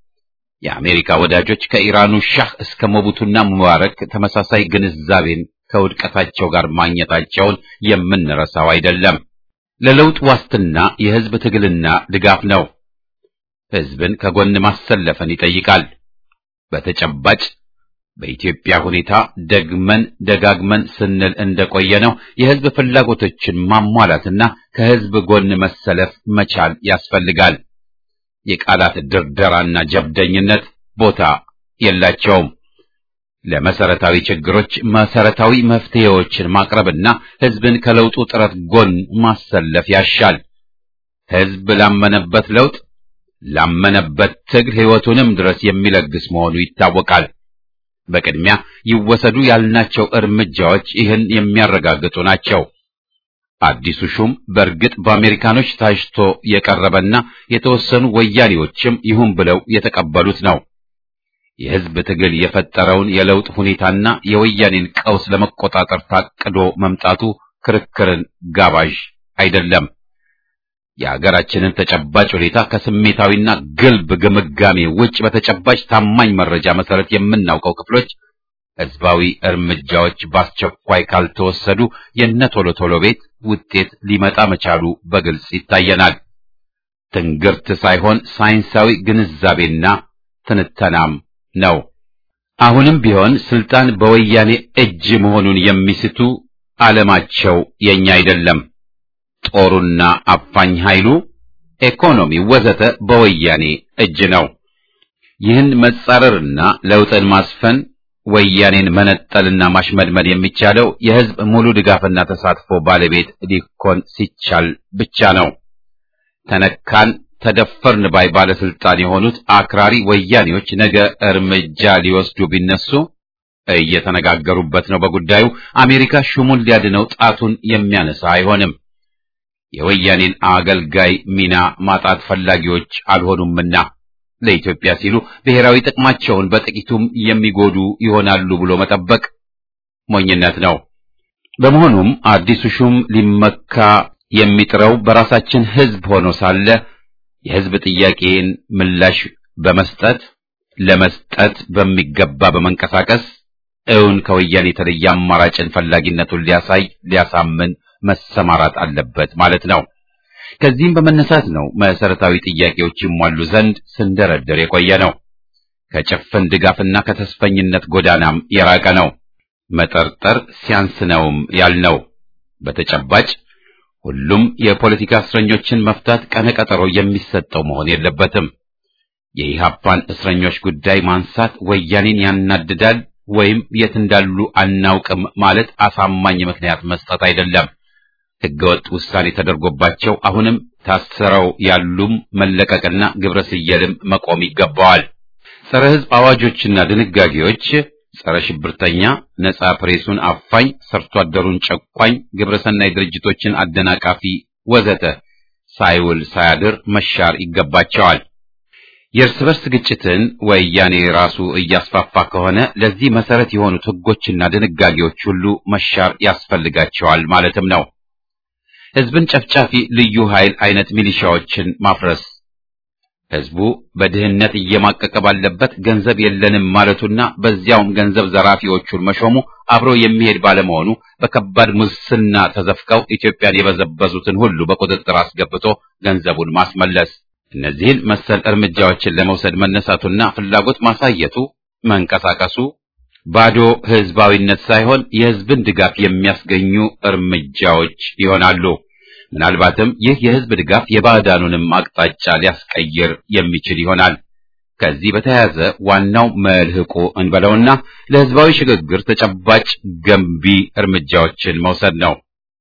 የአሜሪካ ወዳጆች ከኢራኑ ሻህ እስከ ሞቡቱና ሙባረክ ተመሳሳይ ግንዛቤን ከውድቀታቸው ጋር ማግኘታቸውን የምንረሳው አይደለም። ለለውጥ ዋስትና የሕዝብ ትግልና ድጋፍ ነው። ሕዝብን ከጎን ማሰለፍን ይጠይቃል። በተጨባጭ በኢትዮጵያ ሁኔታ ደግመን ደጋግመን ስንል እንደቆየ ነው የሕዝብ ፍላጎቶችን ማሟላትና ከሕዝብ ጎን መሰለፍ መቻል ያስፈልጋል። የቃላት ድርደራና ጀብደኝነት ቦታ የላቸውም። ለመሰረታዊ ችግሮች መሰረታዊ መፍትሄዎችን ማቅረብና ሕዝብን ከለውጡ ጥረት ጎን ማሰለፍ ያሻል። ሕዝብ ላመነበት ለውጥ ላመነበት ትግል ሕይወቱንም ድረስ የሚለግስ መሆኑ ይታወቃል። በቅድሚያ ይወሰዱ ያልናቸው እርምጃዎች ይህን የሚያረጋግጡ ናቸው። አዲሱ ሹም በእርግጥ በአሜሪካኖች ታጭቶ የቀረበና የተወሰኑ ወያኔዎችም ይሁን ብለው የተቀበሉት ነው። የሕዝብ ትግል የፈጠረውን የለውጥ ሁኔታና የወያኔን ቀውስ ለመቆጣጠር ታቅዶ መምጣቱ ክርክርን ጋባዥ አይደለም። የሀገራችንን ተጨባጭ ሁኔታ ከስሜታዊና ግልብ ግምጋሜ ውጭ በተጨባጭ ታማኝ መረጃ መሰረት የምናውቀው ክፍሎች ሕዝባዊ እርምጃዎች በአስቸኳይ ካልተወሰዱ የነ ቶሎ ቶሎ ቤት ውጤት ሊመጣ መቻሉ በግልጽ ይታየናል። ትንግርት ሳይሆን ሳይንሳዊ ግንዛቤና ትንተናም ነው። አሁንም ቢሆን ስልጣን በወያኔ እጅ መሆኑን የሚስቱ ዓለማቸው የኛ አይደለም። ጦሩና አፋኝ ኃይሉ፣ ኢኮኖሚው ወዘተ በወያኔ እጅ ነው። ይህን መጻረርና ለውጥን ማስፈን ወያኔን መነጠልና ማሽመድመድ የሚቻለው የሕዝብ ሙሉ ድጋፍና ተሳትፎ ባለቤት ሊኮን ሲቻል ብቻ ነው። ተነካን ተደፈርን ባይ ባለስልጣን የሆኑት አክራሪ ወያኔዎች ነገ እርምጃ ሊወስዱ ቢነሱ እየተነጋገሩበት ነው። በጉዳዩ አሜሪካ ሹሙን ሊያድነው ጣቱን የሚያነሳ አይሆንም። የወያኔን አገልጋይ ሚና ማጣት ፈላጊዎች አልሆኑምና ለኢትዮጵያ ሲሉ ብሔራዊ ጥቅማቸውን በጥቂቱም የሚጎዱ ይሆናሉ ብሎ መጠበቅ ሞኝነት ነው። በመሆኑም አዲሱ ሹም ሊመካ የሚጥረው በራሳችን ሕዝብ ሆኖ ሳለ የሕዝብ ጥያቄን ምላሽ በመስጠት ለመስጠት በሚገባ በመንቀሳቀስ እውን ከወያኔ የተለየ አማራጭን ፈላጊነቱን ሊያሳይ ሊያሳምን መሰማራት አለበት ማለት ነው። ከዚህም በመነሳት ነው መሰረታዊ ጥያቄዎች ይሟሉ ዘንድ ስንደረደር የቆየ ነው። ከጭፍን ድጋፍና ከተስፈኝነት ጎዳናም የራቀ ነው። መጠርጠር ሲያንስ ነውም ያልነው በተጨባጭ ሁሉም የፖለቲካ እስረኞችን መፍታት ቀነቀጠሮ የሚሰጠው መሆን የለበትም። የኢህአፓን እስረኞች ጉዳይ ማንሳት ወያኔን ያናድዳል ወይም የት እንዳሉ አናውቅም ማለት አሳማኝ ምክንያት መስጠት አይደለም። ሕገወጥ ውሳኔ ተደርጎባቸው አሁንም ታስረው ያሉም መለቀቅና ግብረ ስየልም መቆም ይገባዋል። ጸረ ሕዝብ አዋጆችና ድንጋጌዎች ጸረ ሽብርተኛ፣ ነጻ ፕሬሱን አፋኝ፣ ሰርቶ አደሩን ጨቋኝ፣ ግብረሰናይ ድርጅቶችን አደናቃፊ ወዘተ ሳይውል ሳያድር መሻር ይገባቸዋል። የእርስ በርስ ግጭትን ወያኔ ራሱ እያስፋፋ ከሆነ ለዚህ መሰረት የሆኑት ሕጎችና ድንጋጌዎች ሁሉ መሻር ያስፈልጋቸዋል ማለትም ነው። ሕዝብን ጨፍጫፊ ልዩ ኃይል አይነት ሚሊሻዎችን ማፍረስ፣ ህዝቡ በድህነት እየማቀቀ ባለበት ገንዘብ የለንም ማለቱና በዚያውም ገንዘብ ዘራፊዎቹን መሾሙ አብሮ የሚሄድ ባለመሆኑ በከባድ ሙስና ተዘፍቀው ኢትዮጵያን የበዘበዙትን ሁሉ በቁጥጥር አስገብቶ ገንዘቡን ማስመለስ እነዚህን መሰል እርምጃዎችን ለመውሰድ መነሳቱና ፍላጎት ማሳየቱ መንቀሳቀሱ ባዶ ህዝባዊነት ሳይሆን የህዝብን ድጋፍ የሚያስገኙ እርምጃዎች ይሆናሉ። ምናልባትም ይህ የህዝብ ድጋፍ የባዕዳኑንም አቅጣጫ ሊያስቀይር የሚችል ይሆናል። ከዚህ በተያያዘ ዋናው መልህቁ እንበለውና ለህዝባዊ ሽግግር ተጨባጭ ገንቢ እርምጃዎችን መውሰድ ነው።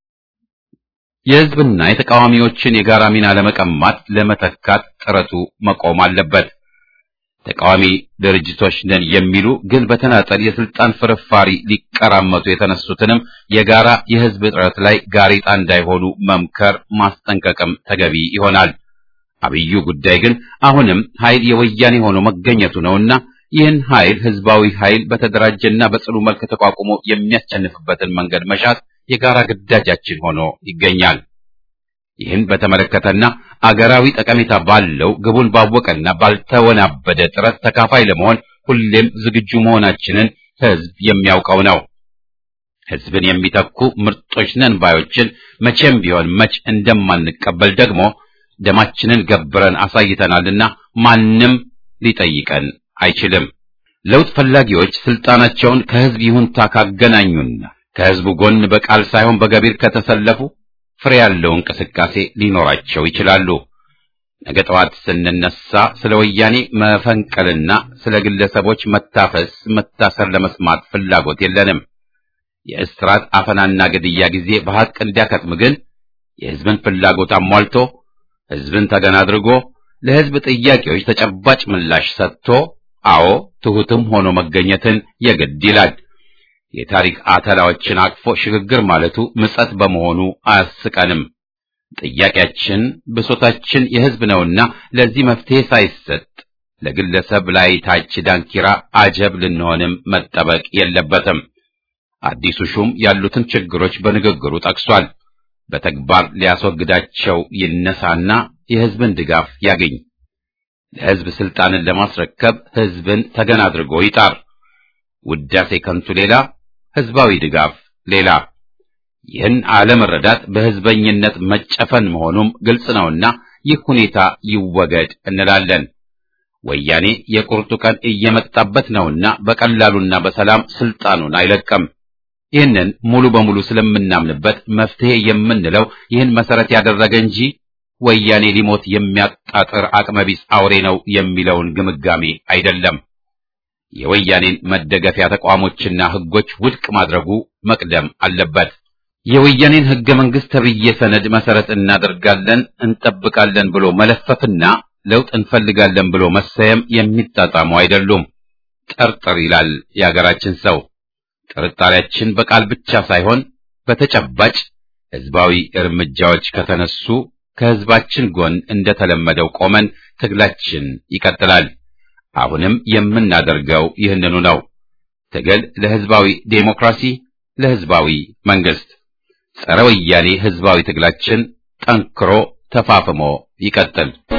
የህዝብና የተቃዋሚዎችን የጋራ ሚና ለመቀማት ለመተካት ጥረቱ መቆም አለበት። ተቃዋሚ ድርጅቶች ነን የሚሉ ግን በተናጠል የስልጣን ፍርፋሪ ሊቀራመቱ የተነሱትንም የጋራ የህዝብ ጥረት ላይ ጋሬጣ እንዳይሆኑ መምከር ማስጠንቀቅም ተገቢ ይሆናል። አብዩ ጉዳይ ግን አሁንም ኃይል የወያኔ ሆኖ መገኘቱ ነውና ይህን ኃይል ህዝባዊ ኃይል በተደራጀና በጽኑ መልክ ተቋቁሞ የሚያስጨንፍበትን መንገድ መሻት የጋራ ግዳጃችን ሆኖ ይገኛል። ይህን በተመለከተና አገራዊ ጠቀሜታ ባለው ግቡን ባወቀና ባልተወናበደ ጥረት ተካፋይ ለመሆን ሁሌም ዝግጁ መሆናችንን ህዝብ የሚያውቀው ነው። ህዝብን የሚተኩ ምርጦች ነን ባዮችን መቼም ቢሆን መች እንደማንቀበል ደግሞ ደማችንን ገብረን አሳይተናልና ማንም ሊጠይቀን አይችልም። ለውጥ ፈላጊዎች ስልጣናቸውን ከህዝብ ይሁንታ ካገናኙና ከህዝቡ ጎን በቃል ሳይሆን በገቢር ከተሰለፉ ፍሬ ያለው እንቅስቃሴ ሊኖራቸው ይችላሉ። ነገ ጠዋት ስንነሳ ስለ ወያኔ መፈንቀልና ስለ ግለሰቦች መታፈስ፣ መታሰር ለመስማት ፍላጎት የለንም። የእስራት አፈናና ግድያ ጊዜ በሐቅ እንዲያከትም ግን የህዝብን ፍላጎት አሟልቶ ህዝብን ተገን አድርጎ ለህዝብ ጥያቄዎች ተጨባጭ ምላሽ ሰጥቶ አዎ ትሑትም ሆኖ መገኘትን የግድ ይላል። የታሪክ አተላዎችን አቅፎ ሽግግር ማለቱ ምጸት በመሆኑ አያስቀንም። ጥያቄያችን ብሶታችን የህዝብ ነውና ለዚህ መፍትሄ ሳይሰጥ ለግለሰብ ላይ ታች ዳንኪራ አጀብ ልንሆንም መጠበቅ የለበትም። አዲሱ ሹም ያሉትን ችግሮች በንግግሩ ጠቅሷል። በተግባር ሊያስወግዳቸው ይነሳና የህዝብን ድጋፍ ያገኝ። ለህዝብ ስልጣንን ለማስረከብ ህዝብን ተገን አድርጎ ይጣር። ውዳሴ ከንቱ ሌላ፣ ህዝባዊ ድጋፍ ሌላ። ይህን አለመረዳት በህዝበኝነት መጨፈን መሆኑም ግልጽ ነውና ይህ ሁኔታ ይወገድ እንላለን። ወያኔ የቁርጡ ቀን እየመጣበት ነውና በቀላሉና በሰላም ስልጣኑን አይለቅም። ይህንን ሙሉ በሙሉ ስለምናምንበት መፍትሄ የምንለው ይህን መሰረት ያደረገ እንጂ ወያኔ ሊሞት የሚያጣጥር አቅመቢስ አውሬ ነው የሚለውን ግምጋሜ አይደለም። የወያኔን መደገፊያ ተቋሞችና ህጎች ውድቅ ማድረጉ መቅደም አለበት። የወያኔን ህገ መንግስት ተብዬ ሰነድ መሰረት እናደርጋለን እንጠብቃለን ብሎ መለፈፍና ለውጥ እንፈልጋለን ብሎ መሰየም የሚጣጣሙ አይደሉም። ጠርጥር ይላል የአገራችን ሰው። ጥርጣሬያችን በቃል ብቻ ሳይሆን በተጨባጭ ህዝባዊ እርምጃዎች ከተነሱ ከህዝባችን ጎን እንደተለመደው ቆመን ትግላችን ይቀጥላል። አሁንም የምናደርገው ይህንኑ ነው። ትግል ለህዝባዊ ዴሞክራሲ፣ ለህዝባዊ መንግስት፣ ጸረ ወያኔ ህዝባዊ ትግላችን ጠንክሮ ተፋፍሞ ይቀጥል።